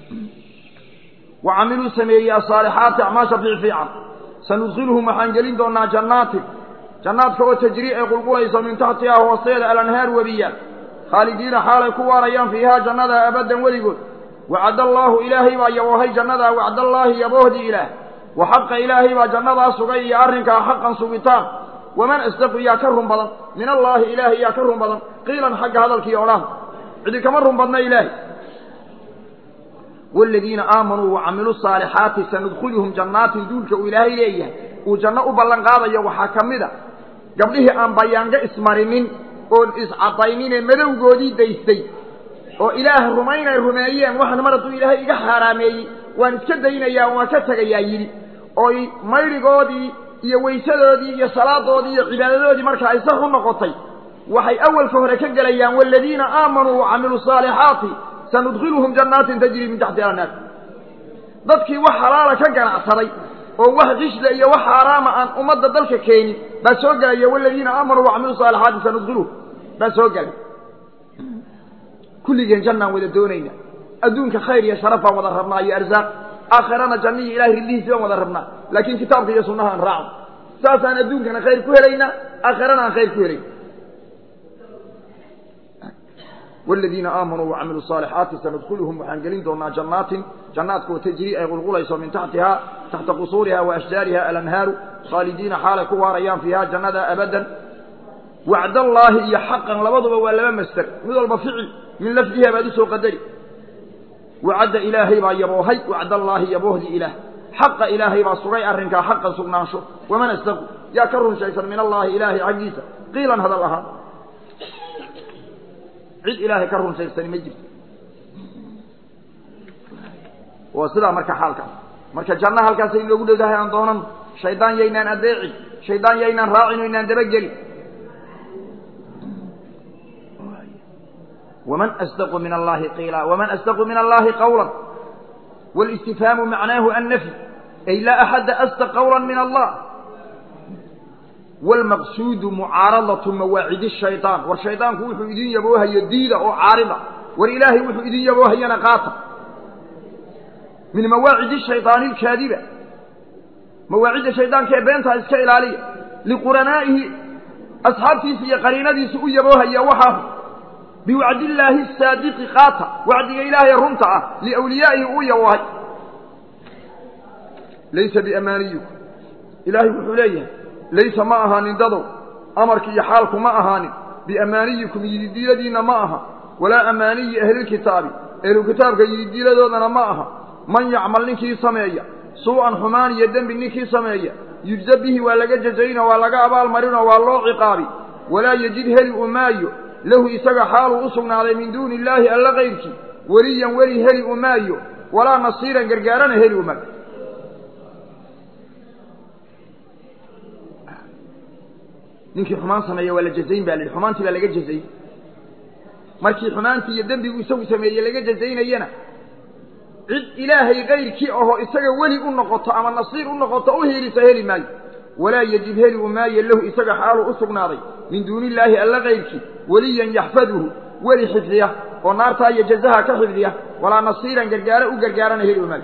wa camiluu sameeyey asaalixaati acmaasha fiicfiican sanudkhiluhum waxaan gelin doonaa jannaatin jannaadka oo tajrii ay qulqulayso min taxtihaa hoosteeda alanhaar webiya khaalidiina xaalay ku waarayaan fiihaa jannada abaddan weligood wacad allaahu ilaahay baa yaboohay jannadaa wacdallaahi yaboohdii ilaah wa xaqa ilaahay baa jannadaa sugay iyo arrinkaa xaqan sugitaan waman asdaqu yaa ka run badan min allaahi ilaahay yaa ka run badan qiilan xagga hadalkii odhan cidi kama run badna ilaahay waaladiina aamanuu wacamiluu saalixaati sanudkhiluhum jannaatin duulka uu ilaahay leeyahay uu janno u ballan qaadayo waxaa ka mid a gabdhihii aan bayaango ismarinin oon iscadayninee madowgoodii daystay oo ilaah rumaynay rumeeyeen waxan mar hadduu ilaahay iga xaaraameeyey waan iska daynayaa waan ka tegayaa yidhi oy maydhigoodii iyo weysadoodii iyo salaadoodii iyo cibaadadoodii marka ay sax u noqotay waxay awalka hore ka gelayaan waaladiina aamanuu wacamiluu saalixaati sanudkhiluhum jannaatin tajrii min taxtiha annaar dadkii wax xalaala ka ganacsaday oo wax qishla iyo wax xaaraama aan ummadda dalka keenin baa soo gelaya waladiina aamanuu wacamiluu saalixaati sanudkiluhum baa soo gelay kulligeen jannaan wada doonayna adduunka khayr iyo sharaf baan wada rabnaa iyo arsaaq aakhirana janniyi ilahay riddihiisi baan wada rabnaa laakiin kitaabka iyo sunnaha aan raacno saasaan adduunkana khayr ku helaynaa aakhirana aan khayr ku helayna والذيina aamanuu وacamiluu الصاalixaati sanadkulhum waxaan gelin doonaa jannaatin jannaadkoo tajri ay qulqulayso min taxtihaa taxta qusuuriha وaashjaariha alanhaaru khaalidiina xaalay ku waarayaan fiiha jannada abadan wacdallaahi iyo xaqan labaduba waa laba master mid walba ficil min lafdiha baad usoo qadari wacadda ilaahay baa yaboohay wacdallaahi yaboohdii ilaah xaqa ilaahay baa sugay arrinkaa xaqan sugnaansho waman astaqu yaa ka run sheegsan min allaahi ilaahay xaggiisa qiilan hadal ahaan cid ilaahay ka run sheegsani ma jirto waa sidaa marka xaalkaas marka janno halkaasay inoogu dhowdahay aan doonan shaydaan yaynaan adeecin shaydaan yaynaan raacin o inaan dabagelin waman asdaqu min allahi qiila waman asdaqu min allahi qawla wاlistifhaamu macnaahu annafy ay laa axadda asdaq qawla min allah wاlmaqsuudu mucaaradatu mawaacidi shayطaan war shaydaanku wuxuu idin yaboohayo diida oo caarida war ilaahay wuxuu idin yaboohayana qaata min mawaacidi shayطaani اlkaadiba mawaacidda shaydaanka ee beentaa iska ilaaliya liquranaa'ihi asxaabtiisa iyo qariinadiisa u yaboohaya waxaa biwacdillaahi asaadiqi qaata wacdiga ilaahay runta ah liwliyaa'ihi uu yaboohay laysa biamaaniyikum ilaahay wuxuu leeyahay laysa ma ahaanin dadow amarki iyo xaalku ma ahaanin biamaaniyikum yididiiladiinna ma aha walaa amaaniyi ahlilkitaabi ahlukitaabka yididiiladoodana ma aha man yacmal ninkii sameeya suu'an xumaan iyo dembi ninkii sameeya yujza bihi waa laga jazayno waa laga abaalmarinoo waa loo ciqaabi walaa yejid heli u maayo lahu isaga xaaluu u sugnaaday min duuni illaahi alla kayrkii weliyan weli heli u maayo walaa nasiiran gargaarana heli u maayo ninkii xumaan sameeya waa la jazayn ba la yidhi xumaantii baa laga jazayn markii xumaantii iyo dembigu isagu sameeye laga jazaynayana cid ilaahay kayrkii ahoo isaga weli u noqoto ama nasiir u noqoto u hiilisa heli maayo walaa yejib heli u maayo lahu isaga xaaluu u sugnaaday min duuni illaahi alla kayrkii weliyan yaxfaduhu weli xifdiya oo naartaa iyo jazaha ka xifdiya walaa nasiiran gargaaro u gargaarana heli u maayo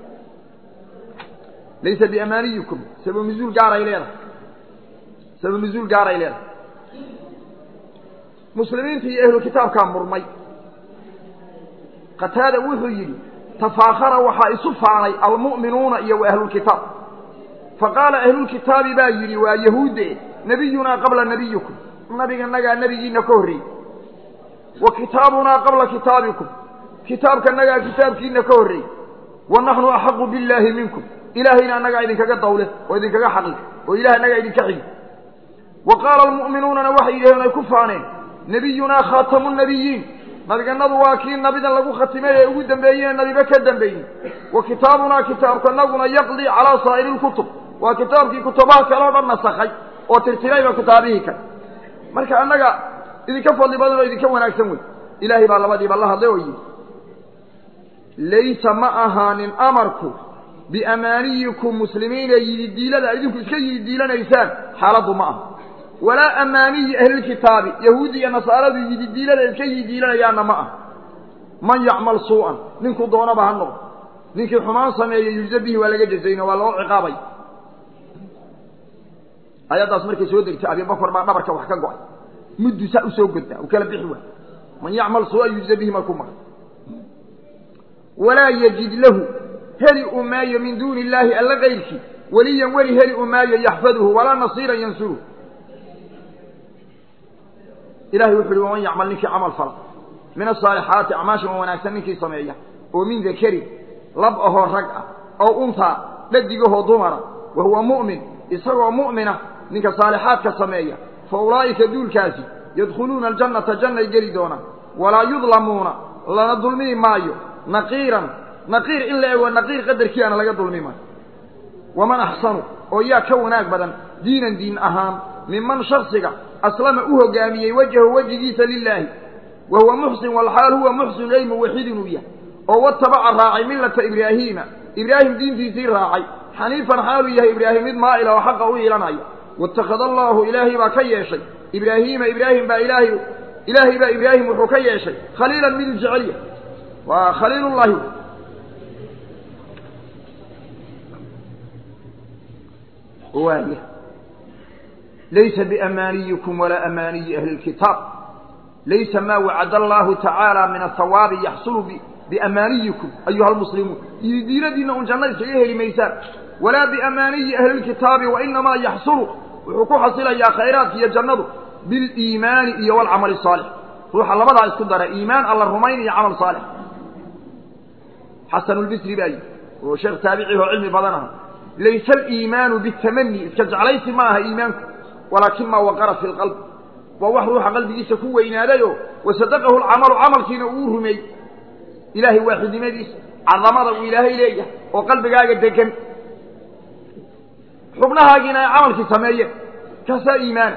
laysa biamaaniyikum sabab nuzuul gaaray leedahay sabab nuzuul gaaray leedahay muslimiinta iyo ahlu kitaabkaa murmay qataada wuxuu yidhi tafaakara waxaa isu faanay almu'minuuna iyo wa ahlulkitaab faqaala ahlulkitaabi baa yidhi waa yahuudde nebiyunaa qabla nebiyikum nabiganagaa nebigiina ka horreeyey wa kitaabunaa qabla kitaabikum kitaabkanagaa kitaabkiina ka horreeyey wa naxnu axaqu billaahi minkum ilaahayna annagaa idinkaga dawle oo idinkaga xaqi oo ilaah annagaa idinka xigi wa qaala almu'minuunana waxay yidhaheen ay ku faaneen nebiyunaa khaatamu nebiyiin nabiganadu waa kii nabidan lagu khatimay ee ugu dambeeyeen nabiba ka dambeeyey wa kitaabunaa kitaabkanaguna yaqdii calaa saa'iri lkutub waa kitaabkii kutubaha kale o dhan nasakhay oo tirtirayba kitaabihii kale marka annaga idinka fadli badan oo idinka wanaagsan wey ilaahay baa labadiiba la hadlay oo yidhi laysa ma ahaanin amarku biamaaniyikum muslimiina yididiilada idinku iska yididiilanaysaan xaaladdu ma aha walaa amaaniyi ahlilkitaabi yahuudi iyo nasaaradu yididiilada iska yidiilanayaanna ma ah man yacmal suu'an ninkuu doonaba ha noqdo ninkii xumaan sameeya yujza bihi waa laga jazayno waa loo ciqaabay ayaddaas markay soo degtay abibakar baa dhabarka wax ka go-ay muddu saa usoo goddaa u kala bixi waay man yacmal suu'an yujza bihi markuu maqay walaa yajid lahu heli u maayo min duuni illaahi alla kayrkii weliyan weli heli u maayo yaxfaduhu walaa nasiiran yansuruhu ilahay wuxu uhi waman yacmal ninkii camal fala min asaalixaati acmaasha wa wanaagsan ninkii sameeya oo min dakarin lab ahoo rag ah ow untaa dhadigahoo dumara wa huwa mu'min isagoo mu'mina ninka saalixaadka sameeya fa ulaa'ika duulkaasi yadkhuluuna aljannata jannay geli doonaan walaa yudlamuuna lana dulmii maayo naqiiran naqiir in la ego naqiir qadarkiiana laga dulmi maayo waman axsanu oo yaa ka wanaag badan diinan diin ahaan minman shaksiga aslama u hogaamiyey wajhahu wejigiisa lilaahi wa huwa muxsin walxaal huwa muxsin ay muwaxid inuu yahay oo watabaca raacay millata ibraahiima ibraahim diintiisii raacay xaniifan xaaluu yahay ibraahim mid maa'ila oo xaqa u iilanaya waittakhada allaahu ilaahay baa ka yeeshay ibraahiima ibraahim baa ilaahay ilaahay baa ibraahim wuxuu ka yeeshay khaliilan miduu jecelya waa khaliilullaahi waaya laysa biamaaniyikum walaa amaaniyi ahli lkitaab laysa maa wacada allaahu tacaala min athawaabi yaxsulu biamaaniyikum ayuha almuslimuun iyo diinadiinna un janna iskaga heli maysaan walaa biamaaniyi ahli lkitaabi wainamaa yaxsulu wuxuu ku xasilayaa khayraadka iyo jannadu biliimaani iyo walcamali saalix ruuxa labadaa isku dara iimaan alla rumayn iyo camal saalix xasanulbisri baa yidhi oo sheekh taabicih oo cilmi badan aha laysa aliimaanu bitamani iska jeclaysi ma aha iimaanku walaakin maa waqara fi lqalb waa wax ruuxa qalbigiisa ku weynaadayoo wasadaqahu lcamalu camalkiina uu rumeeyey ilaahay waaxidnimadiisa cadamada uu ilaahay leeyahay oo qalbigaaga degan xubnahaagiina ay camalkii sameeyeen kaasaa iimaana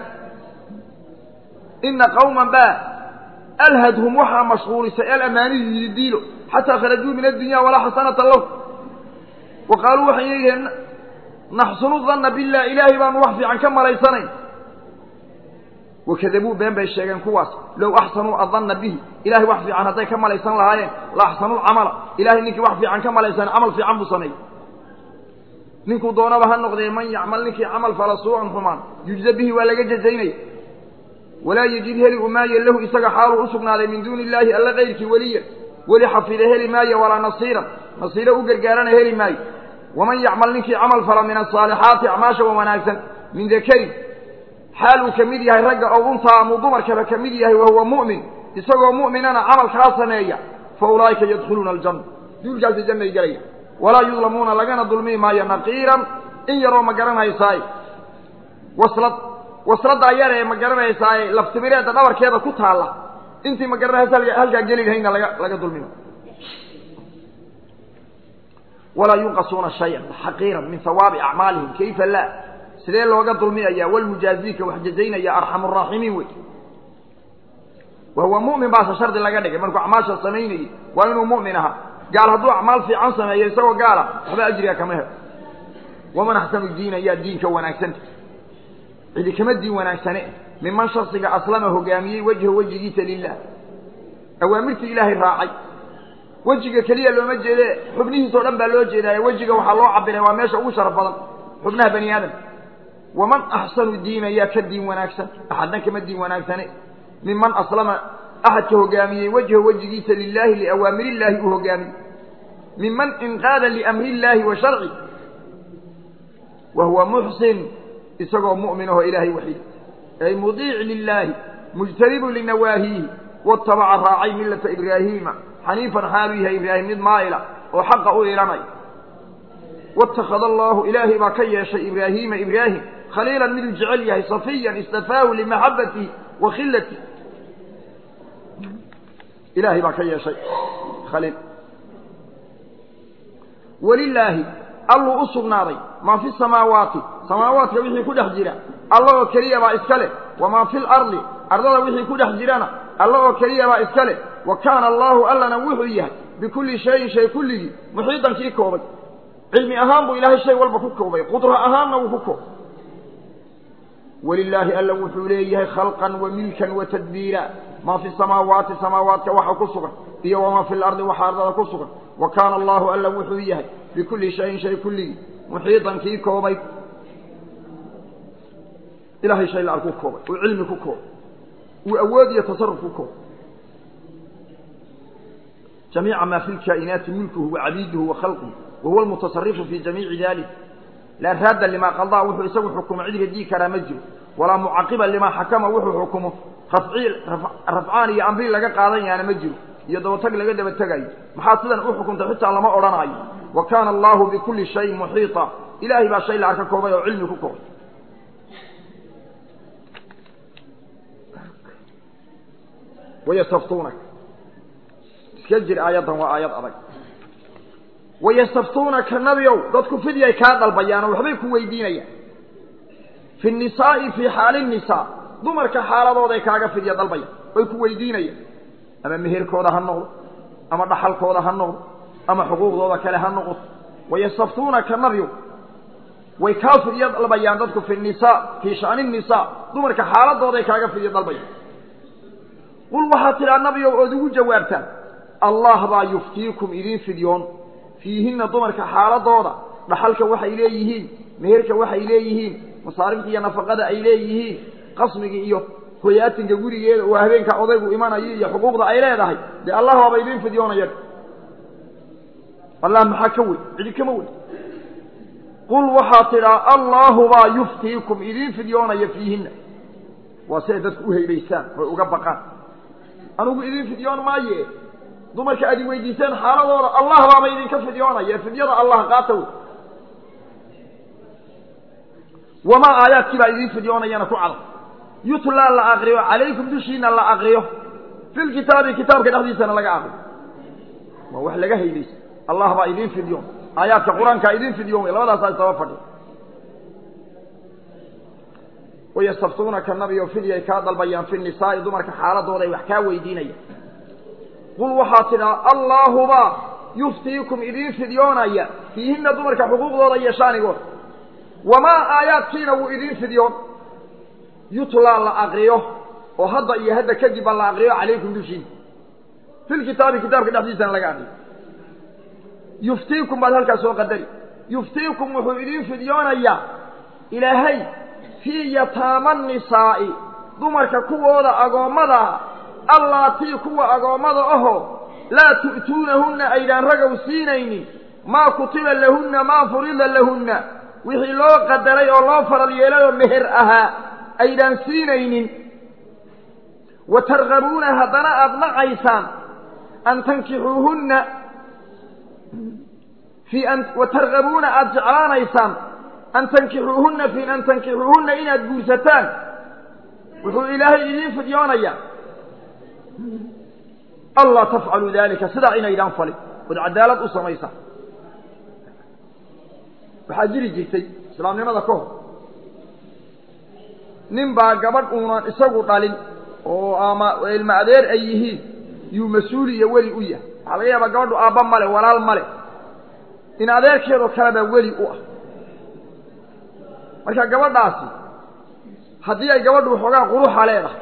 ina qawman baa alhadhum waxaa mashquulisay alamaaniyu yididiilo xataa kharajuu min addunya walaa xasanata lahu wa qaaluu waxay leeyihiin naxsunu danna billah ilaahay baanu wax fiican ka malaysanayn wakadabuu been bay sheegeen kuwaas low axsanuu adanna bihi ilahay wax fiican hadday ka malaysan lahaayeen la axsanuu lcamala ilahay ninkii wax fiican ka malaysan camal fiican buu sameeyey ninkuu doonaba ha noqdee man yacmal ninkii camal fala suucan xumaan yujza bihi waa laga jazaynaya walaa yejid heli u maayo lahu isaga xaaluu u sugnaaday min duuni illaahi alla kayrkii weliyan weli xafida heli maayo walaa nasiiran nasiiro u gargaarana heli maayo waman yacmal ninkii camal fala min asaalixaati acmaasha wa wanaagsan min dakarin xaal uu ka mid yahay ragga oo untaa amuu dumarkaba ka mid yahay wahuwa mu'min isagoo mu'minana camalkaa sameeya fa ulaa'ika yadkhuluuna aljanna duulkaasi jannay gelaya walaa yudlamuuna lagana dulmi maayo naqiiran in yaroo ma garanaysaaye waslad wasladdaa yar ee ma garanaysaaye laftimireedda dhabarkeeda ku taalla intii ma garanaysa halkaa geli lahayna laga laga dulmima walaa yunqasuuna shayan xaqiiran min hawaabi acmaalihim kayfa laa sidee looga dulmiyaya walmujaaziika wax jazaynaya arxamu raaximiin wey wahuwa mu'min baase shardi laga dhigay markuu acmaasha samaynayey waa inuu mu'min ahaa gaal hadduu acmaal fiican sameeyo isagoo gaala waxba ajriga kama helo waman axsanu diina yaa diinka wanaagsanta cidi kama diin wanaagsane miman shaksiga aslama hogaamiyey wejha wejigiisa lilah awaamirtii ilaahay raacay wejiga keliya looma jeede xubnihiisao dhan baa loo jeedaaye wejiga waxaa loo cabiray waa meesha ugu sharaf badan xubnaha bani aadam waman axsanu diina yaa ka diin wanaagsan axadna kama diin wanaagsane miman aslama axadka hogaamiyey wejha wejigiisa lilaahi liawaamir illaahi uu hogaamiyey miman inqaada liamri illaahi wa sharci wa huwa muxsin isagoo mu'min ahoo ilaahay waxiid ay mudiic lilaahi mujtanibu linawaahiihi watabaca raacay millata ibraahiima xaniifan xaaluu yahay ibraahim mid maa'ila oo xaqa u ilanay waittakhada allaahu ilaahay baa ka yeeshay ibraahiima ibraahim khaliilan miduu jecel yahay safiyan istafaahu limaxabatihi wa khilatihi ilaahay baa ka yeeshay khaliil welilaahi alluu u sugnaaday maa fi samaawaati samaawaadka wixii ku dhex jira alla oo keliya baa iska leh wamaa fi lardi ardada wixii ku dhex jirana alla oo keliya baa iska leh wa kaana allaahu allana wuxuu yahay bikulli shayin shay kulligii muxiidan kii koobay cilmi ahaan buu ilaahay shay walba ku koobay qudro ahaanna wuu ku koobay welilaahi alla wuxuu leeyahay khalqan wa milkan wa tadbiira maa fi samaawaati samaawaadka waxa ku sugan iyo wamaa fi lardi waxa ardada ku sugan wa kaana allaahu alla wuxuu yahay bikulli shayin shay kulligii muxiidan kii koobay ilahay shay la-ar ku koobay uu cilmi ku koobay uu awood iyo tasaruf ku koobay jamiica maa fi lkaa'inaati mulkuhu wa cabiiduhu wa khalquhu wa huwa almutasarifu fi jamiici dalik laa raadda limaa qadaa wuxuu isagu xukumo cid radii karaa ma jiro walaa mucaqiba limaa xakama wuxuu xukumo rafcii rafcaan iyo amri laga qaadan yaana ma jiro iyo dabatag laga daba tegayo maxaa sidan u xukuntay xitaa lama odhanaayo wa kaana allaahu bikulli shayin muxiita ilaahay baa shay la-ar ka koobay oo cilmi ku koobay wayastaftuunaka iska jir aayaddan waa aayad adag wayastaftuunaka nabiow dadku fidyay kaa dalbayaanoo waxbay ku weydiinayaan fi nisaa'i fii xaali nisaa dumarka xaaladooday kaaga fidya dalbayaan way ku weydiinayaan ama meherkooda ha noqdo ama dhaxalkooda ha noqdo ama xuquuqdooda kale ha noqoto wayastaftuunaka nabiow way kaa fidyo dalbayaan dadku fi nisaa fii shani nisaa dumarka xaaladooday kaaga fidyo dalbayaan qul waxaad tidhaa nabigow ood ugu jawaabtaan allah baa yuftiikum idiin fidyoon fiihinna dumarka xaaladooda dhaxalka waxay leeyihiin meherka waxay leeyihiin masaarifta iyo nafaqada ay leeyihiin qasmiga iyo hoyaatinka gurigeeda oo habeenka odaygu imanayo iyo xuquuqda ay leedahay dee allah baaba idiin fidyoonaya allah maxaa ka weyn cidi kama weyn qul waxaad tidhaa allaahu baa yuftiikum idiin fidyoonaya fiihinna waa si ay dadku u haybaysaan oy uga baqaan anugu idiin fidyoon maaye dumarka aad i weydiiseen xaaladooda allah baaba idinka fidyoonaya fidyada allah qaata wey wamaa aayaadkii baa idiin fidyoonayana ku cadan yutlaa la akriyo calaykum dushiina la akriyo fi lkitaabi kitaabka dhexdiisana laga akriyo waa wax laga haybaysa allah baa idiin fidyoon aayaadka qur-aankaa idiin fidyoon wey labadaasaa isaba fadhi wayastaftuunaka nabiyo fidyay kaa dalbayaan fi nisaa'i dumarka xaaladooday wax kaa weydiinayaan qul waxaad tidhaa allaahubaa yuftiikum idiin fidyoonaya fiihinna dumarka xuquuqdooda iyo shaanigooda wamaa aayaadkiina wuu idiin fidyoon yutlaa la akriyo oo hadda iyo hadda kadibba la akriyo calaykum dushiina fi lkitaabi kitaabka dhexdiisana laga akriyo yuftiikum baad halkaas soo qadari yuftiikum wuxuu idiin fidyoonayaa ilaahay fii yataama nisaa'i dumarka kuwooda agoommada allaatii kuwa agoommada ahoo laa tu'tuunahunna aydaan ragow siinaynin maa kutiba lahunna maa furida lahunna wixii loo qadaray oo loo faral yeelay oo meher ahaa aydaan siinaynin wa targabuuna haddana aada nacaysaan an tankixuuhunna fii an wa targabuuna aada jeclaanaysaan an tankixuuhunna fii an tankixuuhunna inaad guursataan wuxuu ilaahay idiin fidyoonayaa allaa tafcaluu daalika sidaa inaydaan falin ood cadaalad u samaysa waxaa jiri jirtay islaamnimada ka hor nin baa gabadh uunan isagu dhalin oo ama ilma adeer ay yihiin yuu mas-uul iyo weli u yahay waxaa laga yaabaa gabadhu aabba male walaal male in adeerkeedoo kalebaa weli u ah marka gabadhaasi haddii ay gabadhu waxoogaa quruxa leedahay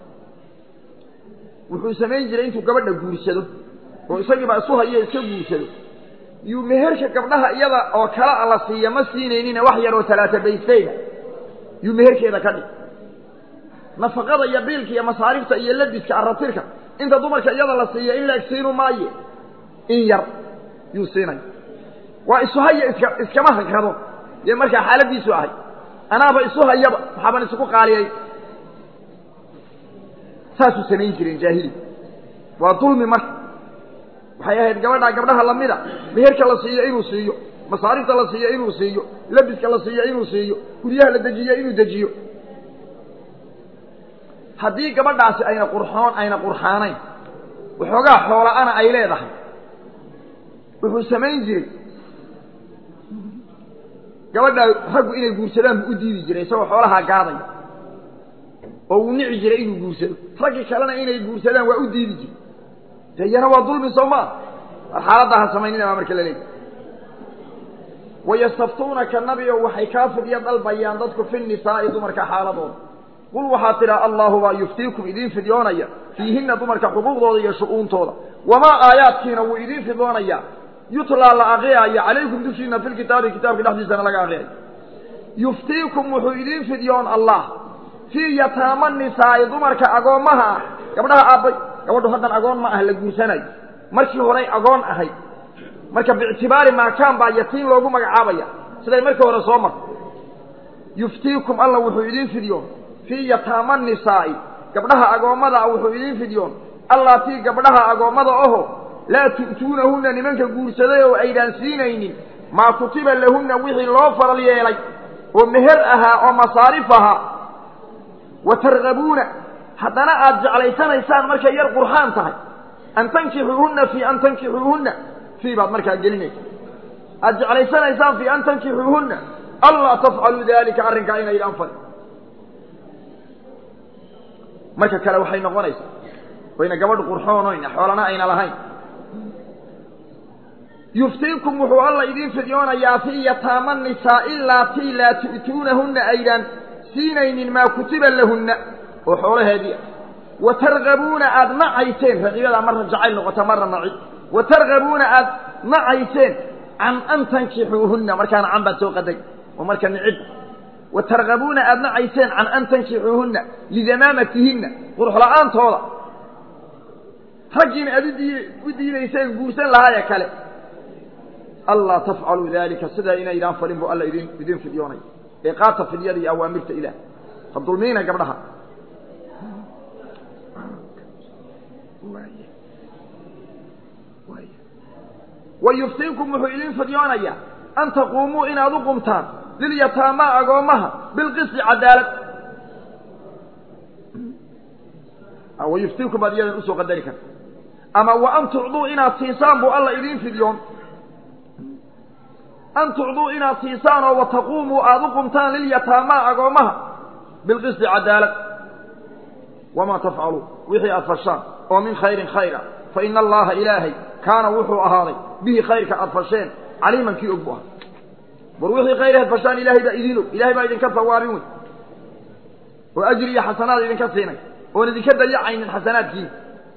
wuxuu samayn jiray intuu gabadha guursado oo isagiiba isu hayo iska guursado yuu meherka gabdhaha iyada oo kala la siiya ma siinaynina wax yar oo talaata baystayda yuu meherkeeda ka dhig nafaqada iyo biilka iyo masaarifta iyo labiska aratirka inta dumarka iyada la siiya in la egsiinu maaye in yar yuu siinaya waa isu haya iska iskama hagrado dee markaa xaaladiisu ahay anaaba isu hayaba waxaaban isugu qaaliyay saasuu samayn jireen jaahili waa dulmi marka waxay ahayd gabadhaa gabdhaha lamida meherka la siiyo inuu siiyo masaarifta la siiyo inuu siiyo labiska la siiyo inuu siiyo guryaha la dejiyo inuu dejiyo haddii gabadhaasi ayna qurxoon ayna qurxaanayn waxoogaa xoola-ana ay leedahay wuxuu samayn jiray gabadhaa raggu inay guursadaan buu u diidi jiray isagoo xoolahaa gaadaya oo uu nici jiray inuu guursado raggii kalena inay guursadaan waa u diidi jiray de iyana waa dulmi soo maa war xaaladdaa ha samaynina baa marka la leeyahy wayastaftuunaka nabigo waxay kaa fidyo dalbayaan dadku fi nisaa'i dumarka xaaladooda qul waxaad tidhaa allahu baa yuftiikum idiin fidyoonaya fiihinna dumarka xuquuqdooda iyo shu-uuntooda wamaa aayaadkiina wuu idiin fidyoonayaa yutlaa la aqriyayo calaykum dushiina fi lkitaabi kitaabka dhexdiisana laga aqriyayo yuftiikum wuxuu idiin fidyoon allah fii yataama nisaa'i dumarka agoommaha ah gabdhaha aabbay gabadhu haddan agoon ma ah la guursanayo markii horay agoon ahayd marka biictibaari maakaan baa yatiin loogu magacaabaya siday markii hore soo marto yuftiikum alla wuxuu idiin fidyoon fii yataama nisaa'i gabdhaha agoommada ah wuxuu idiin fidyoon allaatii gabdhaha agoommada aho laa tu'tuunahunna nimanka guursaday oo aydaan siinaynin maa kutiba lahunna wixii loo faral yeelay oo meher ahaa oo masaarif ahaa wa targabuuna haddana aada jeclaysanaysaan markay yar qurxaan tahay an tankixuuhunna fii an tankixuuhunna fii baad markaa gelinaysa aada jeclaysanaysaan fii an tankixuuhunna allaa tafcaluu daalika arrinkaa inaydaan falin marka kale waxay noqonaysaa wayna gabadh qurxoonoyna xoolana ayna lahayn yuftiikum wuxuu alla idiin fidyoonayaa fii yataama nisaa'i laatii laa tu'tuunahunna aydaan siinaynin maa kutiba lahunna oo xoolaheedii ah wa targabuuna aada nacayseen raqiibadaa marna jacayl noqota marna naci wa targabuuna aada nacayseen can an tankixuuhunna markaana can baad soo qaday oo marka nicib wa targabuuna aada nacayseen can an tankixuuhunna lidamaamatihinna quruxla-aantooda raggiina aad u diidayseen guursan lahaayee kale allaa tafcaluu daalika sidaa inaydaan falin buu alla idin idin fidyoonay ee qaata fidyada iyo awaamirta ilaah ha dulmiina gabdhaha wa yuftiinkum wuxuu idin fidyoonayaa an taquumuu inaad u qumtaan lilyataamaa agoommaha bilqisti cadaalad wayuftiinkum baad iyadan usoo qadari karta ama wa an tucduu inaad siisaan buu alla idiin fidyoon an tucduu inaad siisaan oo wataquumuu aada u qumtaan lilyataamaa agoommaha bilqisti cadaalad wamaa tafcaluu wixii aad fashaan oo min khayrin khayra fa ina allaha ilaahay kaana wuxuu ahaaday bihi khayrka aad fasheen caliiman kii og bu ahaa war wixii khayr aad fashaan ilaahay baa idiin og ilahay baa idinka sawaabin wey oo ajri iyo xasanaad idinka siinay oon idinka dayacaynin xasanaadkiina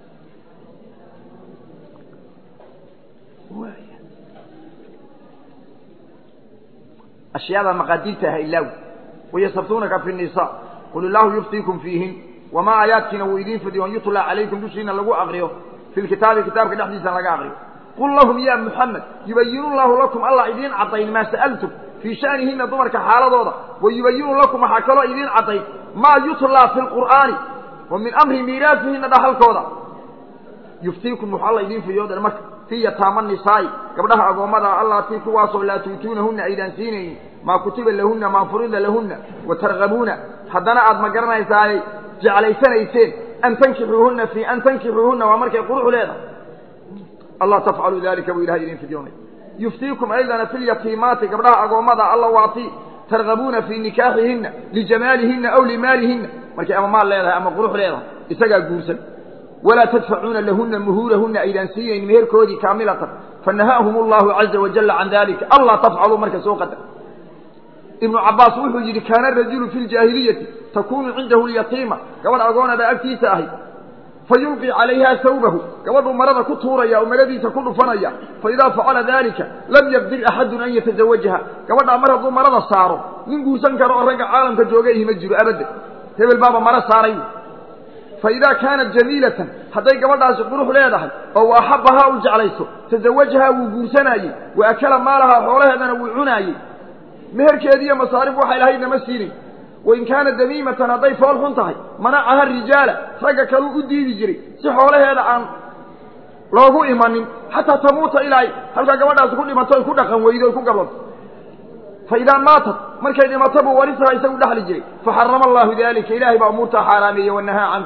ashyaada maqaadiirta ha ilaawi wayastabtuunaka fi nisa qul illaahu yuftiikum fiihin wamaa aayaadkiina wuu idiin fidiyoon yutlaa calaykum dushiina lagu aqriyo fi lkitaabi kitaabka dhexdiisa laga aqriyo qul lahum ya muxamed yubayinu llahu lakum allah idiin caddayn maa sa'altum fii sha'nihina dumarka xaaladooda wa yubayinu lakum waxaa kaloo idiin caddayn maa yutlaa fi lqur'aani wa min amri miiraasihina dhahalkooda yuftiikum wuxuu alla idiin fidiyoodan marka fii yataama nisaa'i gabdhaha agoommadaa allaatii kuwaasoo laa tuutuunahunna aydaan siinaynin maa kutiba lahunna maa furida lahunna wa targabuuna haddana aad ma garanaysaaye jeclaysanayseen an tankixuuhunna fii an tankixuuhunna waa markay qurux leedahay allah tafcalu dalika buu ilahay idin fidyoonay yuftiikum aydana fi lyatiimaati gabdhaha agoommada alla waatii targabuuna fii nikaaxihinna lijamaalihinna aw limaalihinna markay ama maal leedahay ama qurux leedahay isagaa guursan walaa tadfacuuna lahunna muhuurahunna aydaan siinayn meherkoodii kaamilatan fanahaahum allahu caza wajalla can dalika allah tafcaluu marka soo qadar ibnu cabaas wuxuu yidhi kaana rajulu fi ljaahiliyati takunu cindahu lyatiima gabadh agoona baa agtiisa ahay fayulqi calayha sawbahu gabadhuu marada ku tuuraya oo maradiisa ku dhufanaya faidaa facala dalika lam yaqdir axadun an yatazawajaha gabadhaa mar hadduu marada saaro nin guursan karo oo ragga caalamka jooga ihi ma jiro abadda hebel baaba maro saaray faidaa kaanat jamiilatan hadday gabadhaasi qurux leedahay oo wa axabbahaa u jeclayso tazawajahaa wuu guursanaayey wa akala maalahaa xoolaheedana wuu cunaayey meherkeediiyo masaarif waxay lahaydna ma siinin wain kaana damiimatan hadday fool xun tahay manacaha rijaala ragga kaluu u diidi jiray si xoolaheeda aan loogu imanin xataa tamuuta ilaa halkaa gabadhaasi ku dhimato ay ku dhaqan weydo ay ku gablanto fa idaa maatat markay dhimato buu warisaha isagu dhexli jiray faxarama allahu daalika ilaahay baa umuurtaa xaaraameeyey wanahaa canhu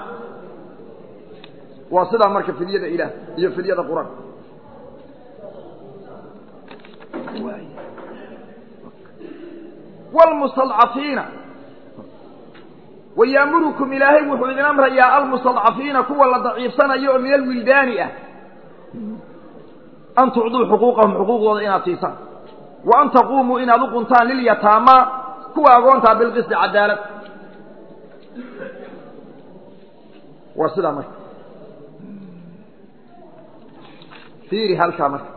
waa sidaa marka fidyada ilaah iyo fidyada qur-aan wlmustadcafiina wayaamurukum ilaahay wuxuu idin amrayaa almustadcafiina kuwa la daciifsanayo oo min alwildaani ah an tucduu xuquuqahum xuquuqdooda inaad siisaan wa an taquumuu inaad u quntaan lilyataamaa kuwa agoontaa bilqisti cadaalad waa sidaa marka fiiri halkaa marka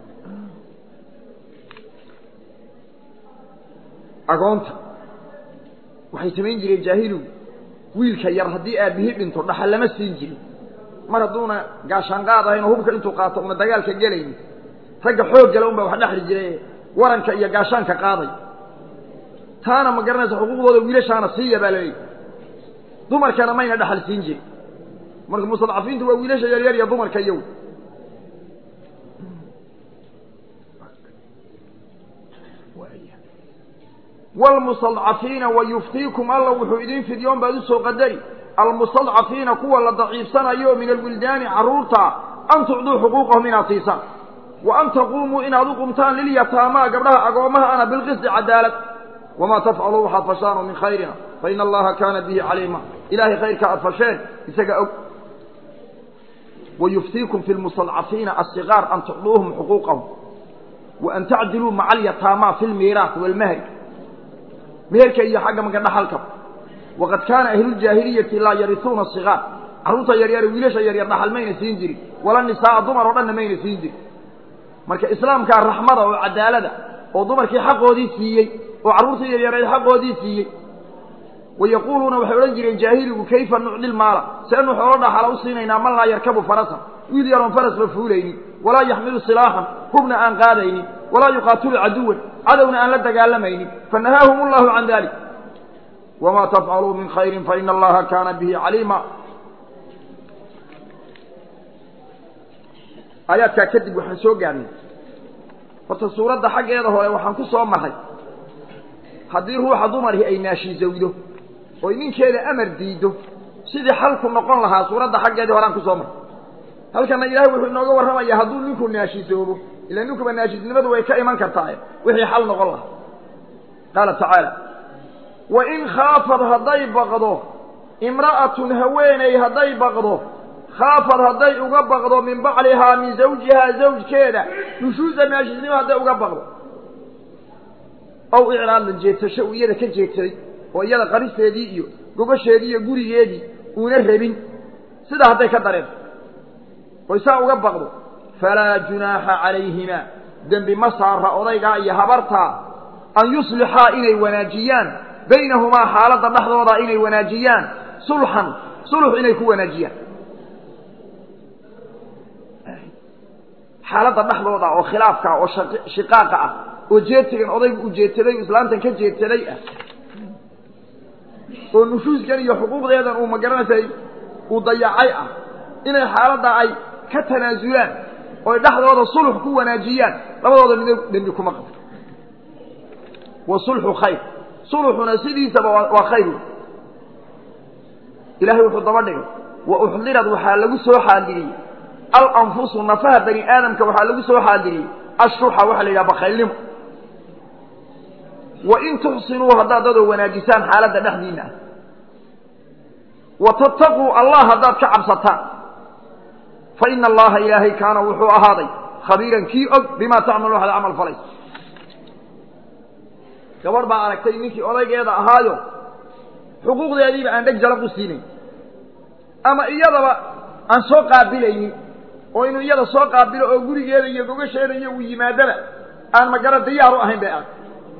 agoonta waxay samayn jireen jaahilugu wiilka yar haddii aabbihi dhinto dhaxal lama siin jirin mar hadduuna gaashaanqaad ahayn oo hubka intuu qaato una dagaalka gelaynin ragga xoog gala un baa wax dhexli jiray waranka iyo gaashaanka qaaday taana ma garanaysa xuquuqdooda wiilashaana siiya baa laleeyahy dumarkana mayna dhaxal siin jirin marka mustadcafiintu waa wiilasha yaryar iyo dumarka iyow wlmustadcafiina wayuftiikum alla wuxuu idin fidyoon baad usoo qadari almustadcafiina kuwa la daciifsanayo min alwildaani carruurta an tucduu xuquuqahum inaad siisaan wa an taquumuu inaad u qumtaan lilyataamaa gabdhaha agoommaha ana bilqisti cadaalad wamaa tafcaluu waxaad fashaanoo min khayrina faina allaha kaana bihi caliima ilahay khayrka aad fasheen isaga og wayuftiikum fi lmustadcafiina asigaar an tucduuhum xuquuqahum wa an tacdiluu maca alyataamaa fi lmiiraat waalmahri meherka iyo xagga maga dhaxalka waqad kaana ahluuljaahiliyati laa yarisuuna sigaar carruurta yaryare wiilasha yaryar dhaxal mayna siin jirin wala nisaaa dumar oo dhanna mayna siin jirin marka islaamkaa raxmada oo cadaalada oo dumarkii xaqoodii siiyey oo carruurtii yaryareed xaqoodii siiyey wayaquuluuna waxay odhan jireen jaahiligu kayfa nucdi lmaala seenu xoolo dhaxala u siinaynaa man laa yarkabu farasan wiil yaroon farasba fuulaynin walaa yaxmilu silaaxan hubna aan qaadaynin walaa yuqaatilu caduwan cadowna aan la dagaalamaynin fanahaahum allahu can dalik wamaa tafcaluu min khayrin faina allaha kaana bihi caliima aayaadkaa kadib waxaan soo gaarnay horta suuradda xaggeeda hore waxaan ku soo marray haddii ruuxa dumarkii ay naashizowdo oy ninkeeda amar diiddo sidii xalku noqon lahaa suuradda xaggeedii horeaan ku soo marray halkana ilaahay wuxuu inooga warramayaa hadduu ninku naashizoobo ila ninkuba naashisnimadu way ka iman kartaa wixii xal noqon lahaa qaala tacaala wa in khaafad hadday baqdo imra'atun haweeney hadday baqdo khaafad hadday uga baqdo min baclihaa min zawjihaa zawjkeeda nushuusa naashisnimo hadday uga baqdo ow icraadan jeedsasho uu iyada ka jeedsaday oo iyada qaristeedii iyo gobasheedii iyo gurigeedii uuna rabin sidaa hadday ka dareento oy saa uga baqdo falaa junaaxa calayhimaa dembi ma saara odaygaa iyo habartaa an yuslixaa inay wanaajiyaan baynahumaa xaaladda dhexdooda inay wanaajiyaan sulxan sulux inay ku wanaajiyaan xaaladda dhexdooda oo khilaafka oo shiqaaqa ah oo jeedsigan odaygu uu jeedsaday o islaamtan ka jeedsaday ah oo nushuuskan iyo xuquuqdeedan uu magaranaysay uu dayacay ah inay xaaladda ay ka tanaasulaan oy dhexdooda sulux ku wanaajiyaan labadooda midno dembi kuma qabto wa sulxu khayr sulxuna sidiisaba waa khayr ilahay wuxuu daba dhigay wa uxdirad waxaa lagu soo xaadiriyey alanfusu nafaha bani aadamka waxaa lagu soo xaadiriyey ashuxa waxaa la yidhaha bakaylnimo wa in tuxsinuu haddaad dadoo wanaajisaan xaaladda dhexdiinna ah wa tattaquu allah haddaad ka cabsataan fa ina allaha ilaahay kaana wuxuu ahaaday khabiiran kii og bimaa tacmalu waxaad camal falayso gabadh baa aragtay ninkii odaygeeda ahaayo xuquuqdeediiba aan dheg jalaq u siinayn ama iyadaba aan soo qaabilaynin oo inuu iyada soo qaabilo oo gurigeeda iyo gogasheeda iyo uu yimaadaba aan magara diyaar u ahayn bay aragtay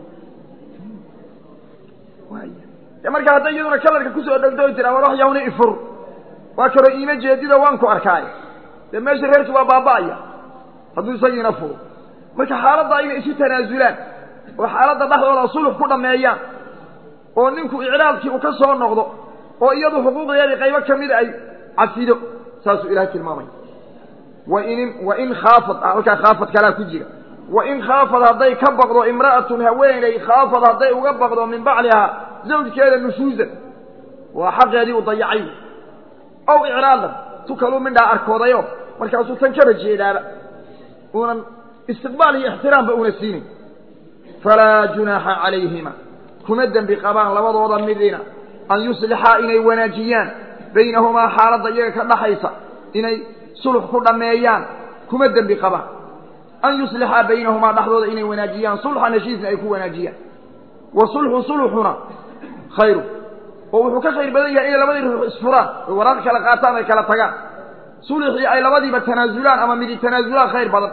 de marka hadday iyaduna kalarka kusoo dhegto o tiraa war wax yawna ifur waa kaloo iima jeedido waan ku arkaay dee meesha reerki waa baaba'aya hadduu isagiina furo marka xaaladda inay isu tanaasulaan oo xaaladda dhexdooda sulux ku dhammeeyaan oo ninku icraadkii uu ka soo noqdo oo iyadu xuquuqdeedii qaybo ka mida ay cafido saasuu ilahay tilmaamaya wain wain khaafad halkaa khaafad kalaa ku jira wain khaafad hadday ka baqdo imra'atun haweeney khaafad hadday uga baqdo min baclihaa zawjkeeda nushuusan waa xaqeedii uu dayacay ow icraadan tu kaluu midhaa arkoodayo markaasuu tan kaba jeedaaba uunan istiqbaal iyo ixtiraamba una siinayn falaa junaaxa calayhima kuma dembi qabaan labadooda midina an yuslixaa inay wanaajiyaan baynahumaa xaaladda iyaga ka dhaxaysa inay sulux ku dhammeeyaan kuma dembi qabaan an yuslixaa baynahumaa dhexdooda inay wanaajiyaan sulxan heshiisna ay ku wanaajiyaan wa sulxu sulxuna khayru oo wuxuu ka khayr badan yahay inay labadii ruux isfuraan oy waraaq kala qaataan ay kala tagaan sulxii ay labadiiba tanaasulaan ama midi tanaasulaan khayr badan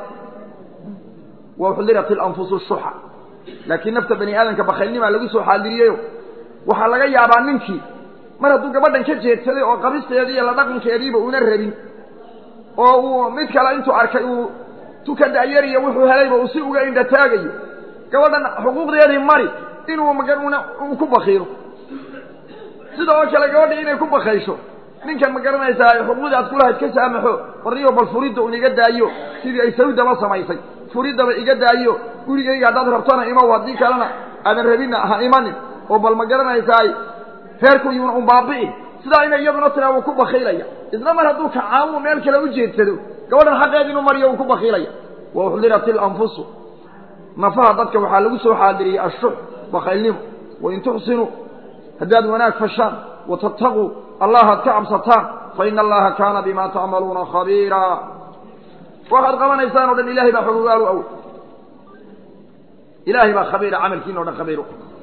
wa uxdirat ilanfusu shuxa laakiin nafta bani aadamka bakaylnimaa lagu soo xaadiriyeyo waxaa laga yaabaa ninkii mar hadduu gabadhan ka jeedsaday oo qabisteedii iyo la dhaqankeediiba una rabin oo uu mid kale intuu arkay uu tuka da'yariyo wuxuu helayba uu si uga indha taagayo gabadhan xuquuqdeedii mari inuu mauna uu ku bakiilo sida oo kale gabadha inay ku bakaysho ninkan ma garanaysaa xuquuqdii aad kulahayd ka saamaxo warniyo bal furidda un iga daayo sidii ay sawdaba samaysay furiddaba iga daayo gurigayga haddaad rabtana imow haddii kalena aadan rabinna ha imanin oo bal ma garanaysaay reerku yuuna un baabi'i sidaa inay iyaduna tiraa wuu ku bakiilaya isna mar hadduu kacaamu meel kale u jeedsado gabadhan xaqeed inuu mariyo wuu ku bakiilaya wa uxdirat ilanfusu nafaha dadka waxaa lagu soo xaadiriyey ashux bakaylnimo wain tuxsinuu haddaad wanaag fashaan wa tattaquu allahaad ka cabsataan fa ina allaha kaana bima tacmaluuna khabiira waxaad qabanaysaan o dhan ilahay baa xogogaal u awoy ilaahay baa khabiira camalkiina o dhan khabiiro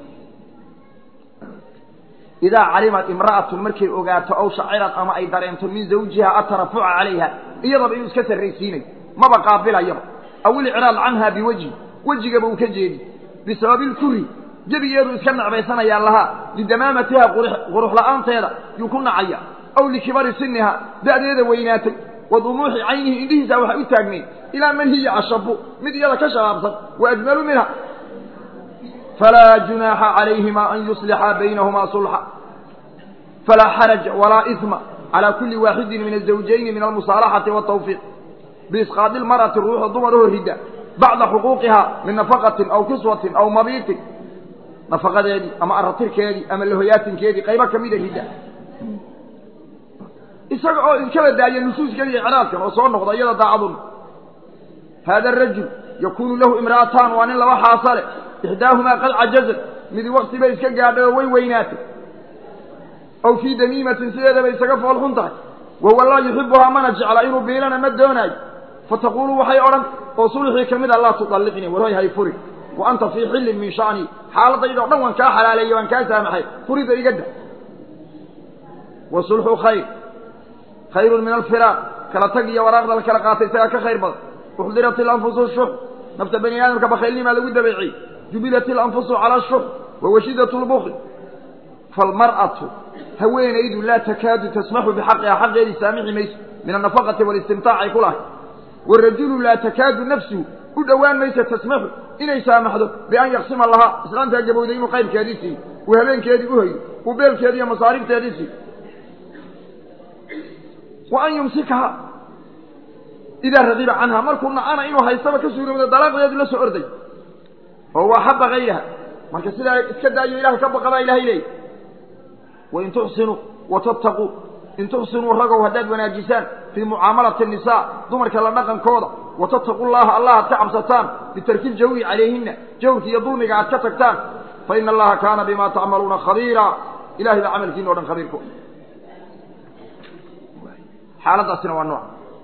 idaa calimat imra'atun markay ogaato aw shacirad ama ay dareento min zawjiha atarafuca calayha iyadaba inuu iska sarraysiinayo maba qaabilayaba aw ilciraad canha biwejhi wejigaba uu ka jeedi bisababi lkuri gebigeedu iska necbaysanayaa lahaa lidamaamatiha qurux la'aanteeda yuu ku nacaya aw likibari siniha da'deeda weynaatay wa dumuuxi caynihi indhihiisa waxay u taagnayd ilaa man hiya ashabu mid iyada ka shabaabsan wa ajmalu minha falaa junaaxa calayhima an yuslixa baynahumaa sulxa falaa xaraja walaa isma calaa kulli waaxidin min azawjayni min almusaalaxati waatawfiiq biisqaadi lmar'ati ruuxa dumaraho ridda bacda xuquuqiha min nafaqatin aw kiswatin aw mabiitin nafaqadeedii ama aratirkeedii ama lahoyaatinkeedii qaybo ka mida ridda isaga oo iskaba daaya nusuuskan iyo icraadkan oo soo noqda iyada daacadun haada arajul yakuunu lahu imra'ataan waa nin laba xaasa leh ixdaahumaa qad cajazat midi wakti bay iska gaadhay oo way weynaatay aw fii damiimatin sideedabay isaga foolxun tahay wahuwa laa yuxibuhaa mana jecla inuu biilana ma doonaayo fataquulu waxay odhan oo sulxii ka mid a laa tudalliqnii warhoy hay furi wa anta fii xillin min sha'nii xaaladayda o dhan waan kaa xalaaleeyey waan kaa saamaxay furida iga da wa sulxu khayr khayrun min alfiraaq kala tag iyo waraaqda la kala qaatay isagaa ka khayr badan uxdirat ilanfusu shux nafta bani aadamka bakhaylnimaa lagu dabeeciyey jubilat ilanfusu cala shux wa washidat lbukli faalmar'atu haweenaydu laa takaadu tasmaxu bixaqiha xaqeedii saamixi mayso min annafaqati walistimtaac ay ku lahay warajulu laa takaadu nafsuhu u dhowaan mayso tasmaxu inay saamaxdo bian yaqsima lahaa islaantaa gabowday inuu qaybkeedii siiyo uu habeenkeedii u hoyo uu beelkeedii iyo masaarifteedii siiyo wa an yumsikaha idaa radiba canha markuu nacana inuu haystaba ka suurowda dalaaqdeedu la soo orday oo waa xaba hayraha marka sidaa iska daayo ilahay ka baqabaa ilahay leeya wain tuxsinuu watattaquu in tuxsinuu ragow haddaad wanaajisaan fii mucaamalati nisaa dumarka la dhaqankooda watattaqu llaha allah aad ka cabsataan bitarki ljawri calayhina jawrka iyo dulmiga aad ka tagtaan fa ina allaha kaana bima tacmaluuna khabiira ilahay baa camalkiina o dhan khabiirku xaaladaasina waa nooc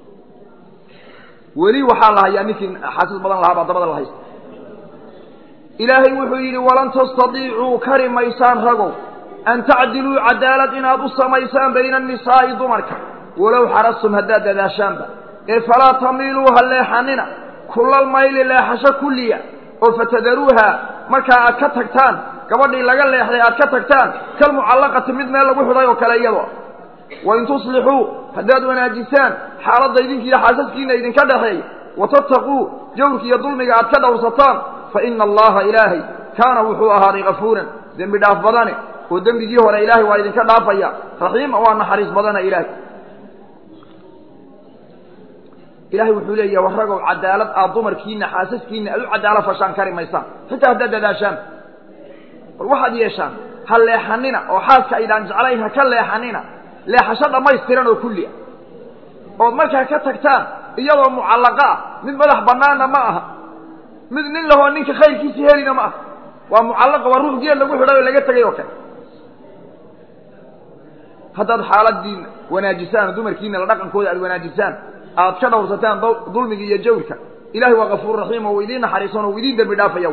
weli waxaa la hayaa ninkii xasis badan lahaa baa dabada la haysta ilaahay wuxuu yidhi walan tastadiicuu kari maysaan ragow an tacdiluu cadaalad inaad u samaysaan bayna annisaa'i dumarka walow xarastum haddaad dadaashaanba ee falaa tamiiluu ha leexanina kullal mayli leexasho kulliya oo fatadaruuha markaa aad ka tagtaan gabadhii laga leexday aad ka tagtaan kal mucallaqati mid meel lagu xidhay oo kale iyadoo wain tuslixuu haddaad wanaajisaan xaaladda idinkiiyo xaasaskiina idinka dhaxeeya watattaquu jawrka iyo dulmiga aad ka dhowrsataan fa ina allaha ilaahay kaana wuxuu ahaaday kafuuran dembi dhaaf badane oo dembigii hore ilaahay waa idinka dhaafaya raxiima waa naxariis badana ilaahay ilaahay wuxuu leeyaha warragow cadaalad aad dumarkiina xaasaskiina aad u cadaalo fashaan kari maysaan xitaa haddaad dadaashaan bal waxaad yeeshaan ha leexanina oo xaaska aydaan jeclayn ha ka leexanina leexasho dhammaystiran oo kulli ah ood markaa ka tagtaan iyadoo mucallaqa ah mid madax bannaanna ma aha mid nin lahoo ninka khayrkiisii helina ma aha waa mucallaqa waa ruux geel lagu xidhay oo laga tegay oo kale haddaad xaaladiina wanaajisaan dumarkiina la dhaqankooda aad wanaajisaan aad ka dhowrsataan dulmiga iyo jawrka ilahay waa kafuur raxiim oo idiin naxariisan oo idiin dembi dhaafaya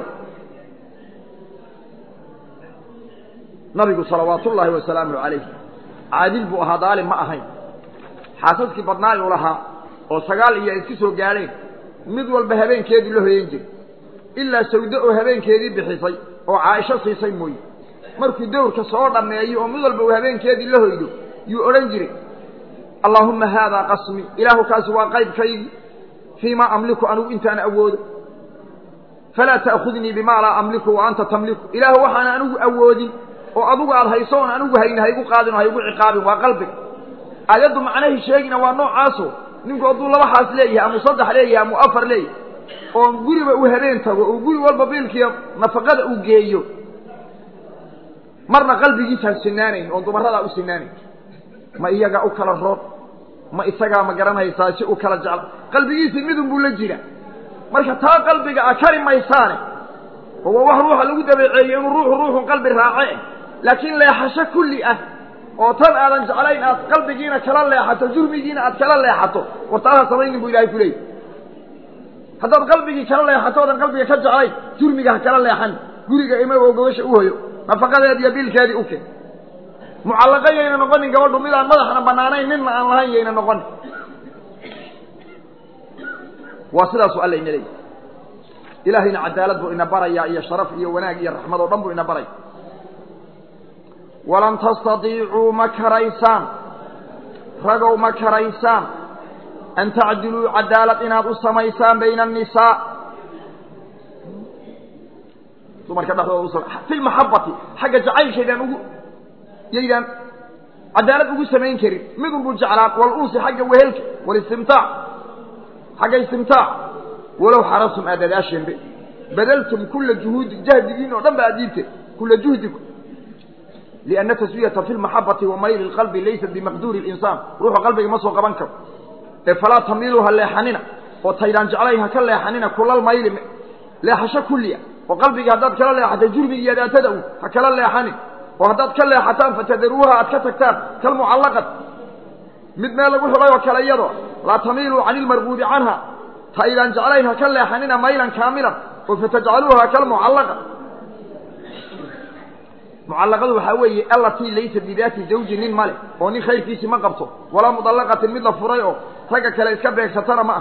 nabigu salawaatu ullaahi wasalaamu calayh caadil buu ahaa daalim ma ahayn xaasaskii badnaay uu lahaa oo sagaal iyo ay isku soo gaadheen mid walba habeenkeedii la hoyan jiray ilaa sawdo oo habeenkeedii bixisay oo caaisho siisay mooye markuu dawrka soo dhammeeyo oo mid walba uu habeenkeedii la hoydo yuu odhan jiray allaahumma haadaa qasmi ilaahu kaasi waa qaybkaygii fii maa amliku anugu intaan awoodo falaa ta'khudnii bimaa laa amliku wa anta tamliku ilaahu waxaan anigu awoodin oo adugu aad hayso oon anigu hayni haygu qaadin oo haygu ciqaabin waa qalbiga aayaddu macnahii sheegina waa noocaaso ninku hadduu laba xaas leeyahay amuu saddex leeyahay amuu afar leeyahay oo guriba uu habeen tago oo guri walba biilkiiyo nafaqada uu geeyo marna qalbigiisaan sinaanayn oon dumaradaa u sinaanayn ma iyagaa u kala roon ma isagaa ma garanaysaa si u kala jecla qalbigiisii midun buu la jira marka taa qalbiga a kari maysaane oo waa wax ruuxa lagu dabeeceeyey inuu ruuxu ruuxun qalbi raace laakiin leexasho kulli ah oo tan aadan jeclayn aad qalbigiina kala leexato jurmigiina aad kala leexato wartaaha samaynin buu ilahay ku leeyay haddaad qalbigii kala leexato odan qalbiga ka jeclayn jurmiga ha kala leexan guriga ima oo gobasha u hoyo nafaqadeed iyo biilkeedii u keen mucallaqa yayna noqonin gabadhu mid aan madaxna banaanayn ninna aan lahayn yayna noqonin waa sidaasu alla ina leeyahy ilaahayna cadaalad buu ina barayaa iyo sharaf iyo wanaag iyo raxmad oo dhan buu ina baraya walan tastadiicuu ma karaysaan ragow ma karaysaan an tacdiluu cadaalad inaad u samaysaan bayna annisaa dumarka dhexdooda u fi lmaxabati xagga jacaylkaydaan ugu yaydaan cadaalad ugu samayn karin midun buu jeclaan walunsi xagga wehelka walistimtaac xagga istimtaac walow xarastum aad dadaasheenbe badaltum kula juhuudi jahdigiin oo dhan ba aad dhiibteen kula juhdikum lianna taswiyata fi lmaxabati wa mayli lqalbi laysat bimaqduuri linsaan ruuxu qalbiga ma soo qaban karo ee falaa tamiilu ha leexanina oo taydaan jeclayn ha ka leexanina kulal mayli leexasho kulliya oo qalbigii haddaad kala leexatay jurmigi iyo daatada u ha kala leexanin oo haddaad ka leexataan fatadaruuha aad ka tagtaan kalmucallaqat mid meel lagu xidhay oo kale iyado laa tamiiluu cani ilmarguubi canha taydaan jeclayn ha ka leexanina maylan kaamilan oo fatajcaluuha kalmucallaqa mucallaqadu waxaa weeye allatii laysa bidaati zawji nin male oo nin khayrkiisi ma qabto walaa mudallaqatin mid la furay oo ragga kale iska beegsatana ma ah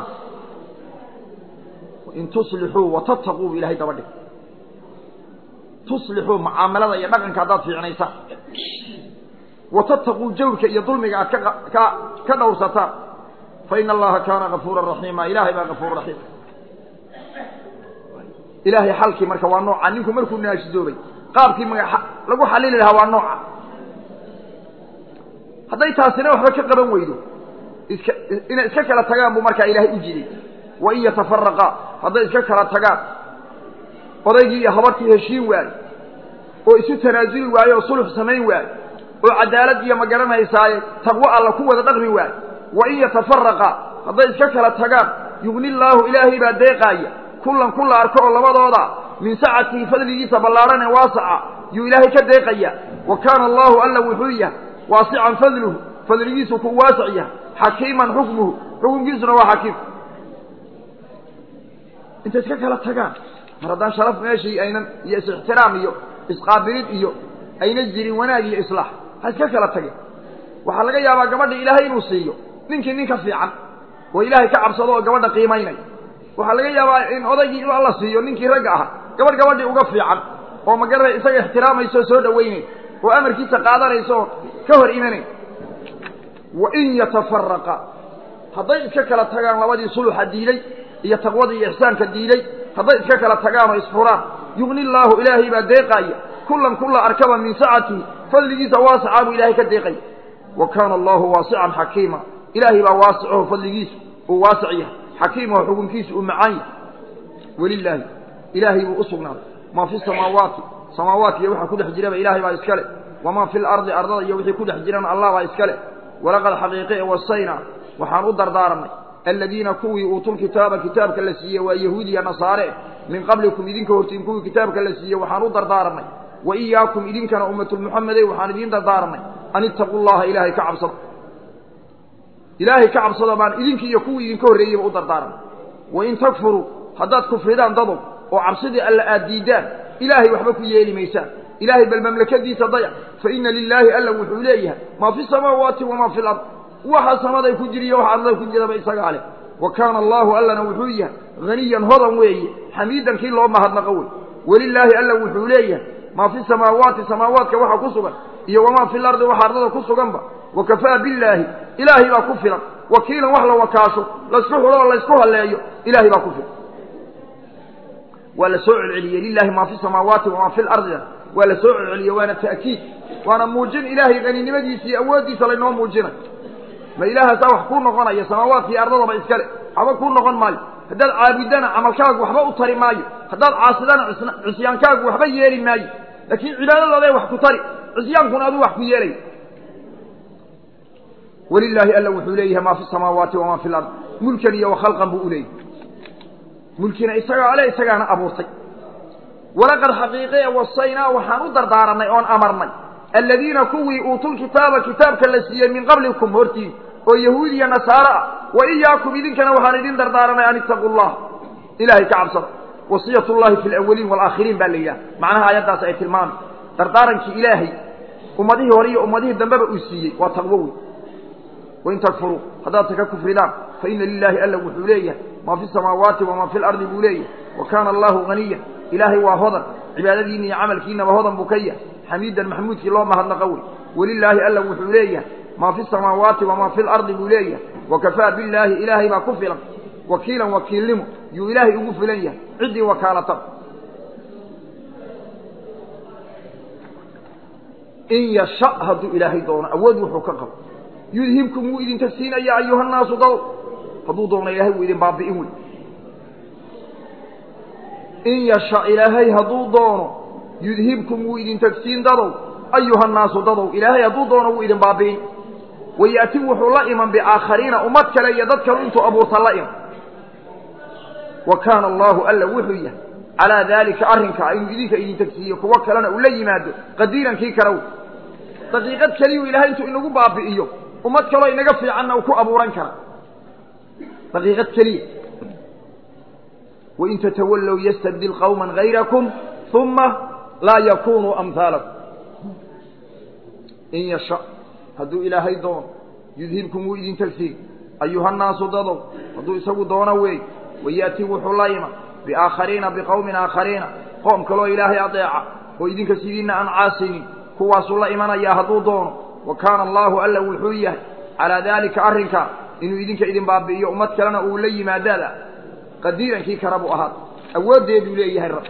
in tuslixuu watattaquu bu ilahay daba dhig tuslixuu mucaamalada iyo dhaqanka haddaad fiicnaysaan watattaquu jawrka iyo dulmiga aad ka ka ka dhowrsataan fa ina allaha kaana gafuura raxiima ilahay baa gafuur raxiim ilaahay xalkii marka waa nooca ninku markuu naashidoobay qaabkii maga lagu xalili lahaa waa nooca hadday taasina waxba ka qaban weydo iska inay iska kala tagaan buu markaa ilaahay u jiday wain yatafaraqaa hadday iska kala tagaan odaygii iyo habartii heshiin waayo oo isu tanaasuli waayo oo sulux samayn waayo oo cadaalad iyo ma garanaysaaye taqwo alla ku wada dhaqmi waayo wain yatafaraqaa hadday iska kala tagaan yugni llaahu ilaahay baa deeqaaya kullan ku la arko oo labadooda min sacatihi fadligiisa ballaadhan ee waasaca yuu ilaahay ka deeqaya wa kaana allahu alla wuxuu yahay waasican fadluhu fadligiisu ku waasac yahay xakiiman xukmuhu xukunkiisuna waa xakiim intay iska kala tagaan mar haddaan sharaf meeshii aynan iyo is-ixtiraam iyo isqaabilid iyo ayna jirin wanaag iyo islaax ha iska kala tageen waxaa laga yaabaa gabadha ilaahay inuu siiyo ninkii nin ka fiican oo ilaahay ka cabsado oo gabadha qiimaynaya waxaa laga yaabaa in odaygii inuu alla siiyo ninkii ragga ahaa gabadh gabadhii uga fiican oo magaranay isaga ixtiraamayso oo soo dhawaynay oo amarkiisa qaadanaysa oo ka hor imanay wain yatafaraqa hadday iska kala tagaan labadii suluxa diiday iyo taqwadii iyo ixsaanka diiday hadday iska kala tagaan oo isfuraan yugni llaahu ilaahay baa deeqaaya kullan kulla arkaba min sacatihi fadligiisa waasicaa buu ilaahay ka deeqaya wa kaana allahu waasican xakiima ilaahay baa waasicaho fadligiisu uu waasic yahay xakiimaho xukunkiisu uu macaan yahay welilaahi ilaahay buu u sugnaaday maa fi samaawaati samaawaatkiiyo waxa ku dhex jiraba ilaahay baa iska le wamaa fi lardi ardada iyo wixii ku dhex jirana allah baa iska le walaqad xaqiiqe wasaynaa waxaan u dardaaranay aladiina kuwii uutuulkitaaba kitaabka la siiyey waa yahuudiya nasaare min qablikum idinka hortiin kuwii kitaabka la siiyey waxaan u dardaaranay wa iyaakum idinkana ummatulmuxamedey waxaan idiin dardaaranay an ittaquu llaha ilaahay ka cabsado ilaahay ka cabsado baan idinkii iyo kuwii idinka horreeyeyba u dardaaranay wain takfuruu haddaad kufridaan dadow oo cabsidii alla aad diiddaan ilaahay waxba ku yeeli maysaan ilaahay bal mamlakadiisa dayac fa ina lilaahi alla wuxuu leeyahay maa fi samaawaati wamaa fi lard waxa samaday ku jiriyo waxa ardada ku jiraba isagaa leh wa kaana allaahu allana wuxuu yahay haniyan hodan weeye xamiidan kii loo mahadnaqo wey welilaahi alla wuxuu leeyahay maa fi samaawaati samaawaadka waxa ku sugan iyo wamaa fi lardi waxa ardada ku suganba wa kafaa billaahi ilaahay baa ku filan wakiilan wax la wakaasho laysku xulo oo laysku halleeyo ilaahay baa ku filan waa la soo celceliyey lilahi maa fi samaawaati wamaa fi lardina waa la soo celceliyey waana ta'kiid waana muujin ilaahay qaninimadiisa iyo awooddiisa laynoo muujinay ma ilaahaasaa wax kuu noqonaya samaawaadka iyo ardadaba iskale waxba kuu noqon maayo haddaad caabudana camalkaagu waxba u tari maayo haddaad caasidana cisyaankaagu waxba yeeli maayo laakiin cibaadadooday wax ku tari cisyaankuna aduu wax ku yeelay walilaahi alla wuxuu leeyahay maa fi samaawaati wamaa fi lard mulkan iyo wakhalqan buu u leeyahay mulkina isagaa ale isagaana abuurtay walaqad xaqiiqe wasaynaa waxaan u dardaaranay oon amarnay aladiina kuwii uutuulkitaaba kitaabka la siiyey min qablikum hortiin oo yahuudiya nasaare ah wa iyaakum idinkana waxaan idin dardaaranay an ittaquu llah ilaahay ka cabsada wasiyat llahi fi lawaliin waalaakhiriin baa la yidhaha macnaha aayaddaas ay tilmaamay dardaarankii ilaahay ummadihii hore iyo ummadihii dambeba uu siiyey waa taqwo wey wain takfuruu haddaad taka kufridaan fa ina lilaahi alla wuxuu leeyahay maa fi samaawaati wamaa fi lardi buu leeyahay wa kaana allahu haniyan ilaahay waa hodan cibaadadiinna iyo camalkiinaba hodan buu ka yahay xamiidan maxmuudkii loo mahadnaqo wey welilaahi alla wuxuu leeyahay maa fi samaawaati wamaa fi lardi buu leeyahay wakafaa billaahi ilaahay baa ku filan wakiilan wakiilnimo yuu ilaahay ugu filan yahay ciddii wakaalata in yasha hadduu ilaahay doono awood wuxuu ka qabo yudhibkum wuu idinka siinaya ayuhannaasu dad hadduu doono ilaahay wuu idin baabi'in wey in yasha ilaahay hadduu doono yudhibkum wuu idin tagsiin dadow ayuhannaasu dadow ilaahay hadduu doono wuu idin baabi'in wayaati wuxuu la iman biaakhariina ummad kale iyo dad kale intuu abuurta la iman wa kaana allaahu alla wuxuu yahay calaa daalika arrinkaa inuu idinka idin tagsiiyo kuwo kalena uu la yimaado qadiiran kii kale daqiiqad keliyuu ilahay intuu inagu baabi'iyo ummad kaloo inaga fiicanna uu ku abuuran kara daqiiqad keliya wain tatawallow yastabdil qawma gayrakum uma laa yakunuu amhaalakum in yasha hadduu ilaahay doono yudhibkum wuu idin tagsiin ayuhannaasu dadow hadduu isagu doono weey wayaati wuxuu la iman biaakhariina biqowmin aakhariina qoom kaloo ilaahay adeeca oo idinka sidiinna aan caasinin kuwaasuu la imanayaa hadduu doono wa kaana allaahu alla wuxuu yahay calaa daalika arrinkaa inuu idinka idin baabi'iyo ummad kalena uu la yimaadaada qadiirankii kara buu ahaad awooddeeduu leeyahay rab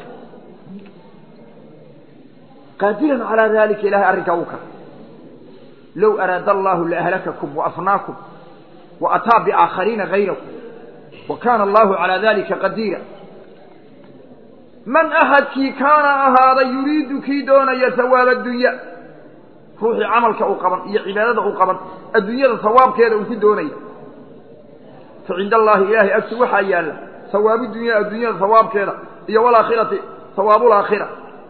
qaadiran calaa daalika ilahay arrinkaa uu kara low araada allaahu laahlakakum waafnaakum wa ataa biaakhariina hayrakum wa kaana allaahu calaa dalika qadiira man axadkii kaana ahaaday yuriidu kii doonaya hawaaba addunya ruuxii camalka uu qaban iyo cibaadada uu qaban adduunyada hawaabkeeda uu ku doonaya fa cinda allaahi ilaahay agti waxaa yaalla hawaabu dunya adduunyada hawaabkeeda iyo walaakhirati hawaabulaakhira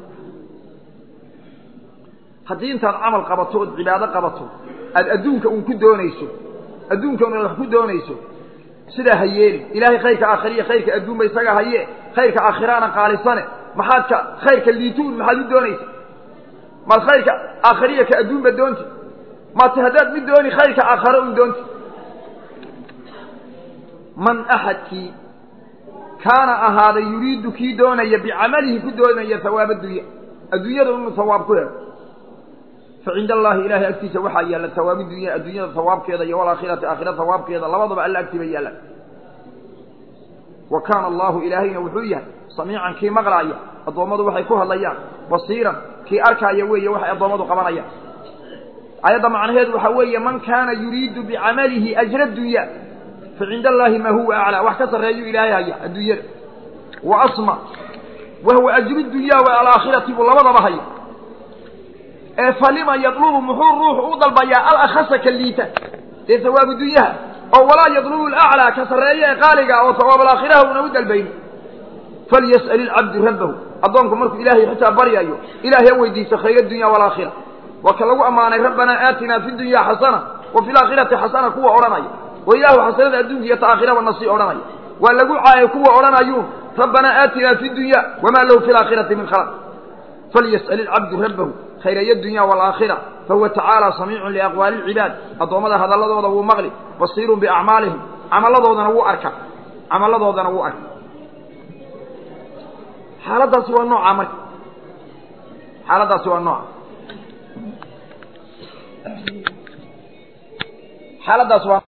haddii intaad camal qabato ood cibaado qabato aad adduunka uun ku doonayso adduunka un wax ku doonayso sidaa ha yeelin ilaahay khayrka aakhiriya khayrka adduunba isaga haye khayrka aakhiraana qaalisane maxaad ka khayrka liituun maxaad u doonaysa maad khayrka aakhiriya ka adduunba doonti maate haddaad mid dooni khayrka aakhare un doonti man axadkii kaana ahaaday yuriidu kii doonaya bicamalihi ku doonaya hawaab addunya adduunyada inuu hawaab ku helo fa cinda allaahi ilahay agtiisa waxaa yaalla hawaabi dunya adduunyada hawaabkeeda iyo walaakhirati aakhira hawaabkeeda labadaba alla agtiiba yaalla wa kaana allaahu ilaahayna wuxuu yahay samiican kii maqlaaya addoommadu waxay ku hadlayaan basiiran kii arkaaya weeye waxay addoommadu qabanayaan ayadda macnaheedu waxaa weeye man kaana yuriidu bicamalihi ajra dunya fa cinda allaahi maa huwa aclaa wax ka sarreeyuu ilaahay haya adduunyada wa asma wa huwa ajru dunya wa alaakhirati buu labadaba haya ee falima yadlubu muxuu ruuxu u dalbayaa alakhasa ka liita dee hawaabu dunyaha oo walaa yadlubu alaclaa ka sarreeya ee qaaliga oo hawaab alaakhiraha una u dalbayno falyas'al ilcabdu rabbahu addoonku markuu ilaahay xitaa baryayo ilaahay ha weydiiso khayr adunya walaakhira waa ka lagu ammaanay rabbanaa aatinaa fi dunya xasana wa fi laakhirati xasana kuwa odhanaya oo ilaahu xasanada adduunka iyo ta aakhiraba nasii odhanaya waa lagu caayay kuwa odhanayuun rabbanaa aatinaa fi dunya wamaa lahu fi laakhirati min khalaq falyas'al ilcabdu rabbahu khayray dunya waalaakhira fahuwa tacaala samiicun liaqwaali lcibaad addoommada hadalladooda wuu maqli basiirun biacmaalihim camalladoodana wuu arka camalladoodana wuu arka xaaladdaasi waa nooca marka xaaladdaasi waa nooca xaaladdaasi waa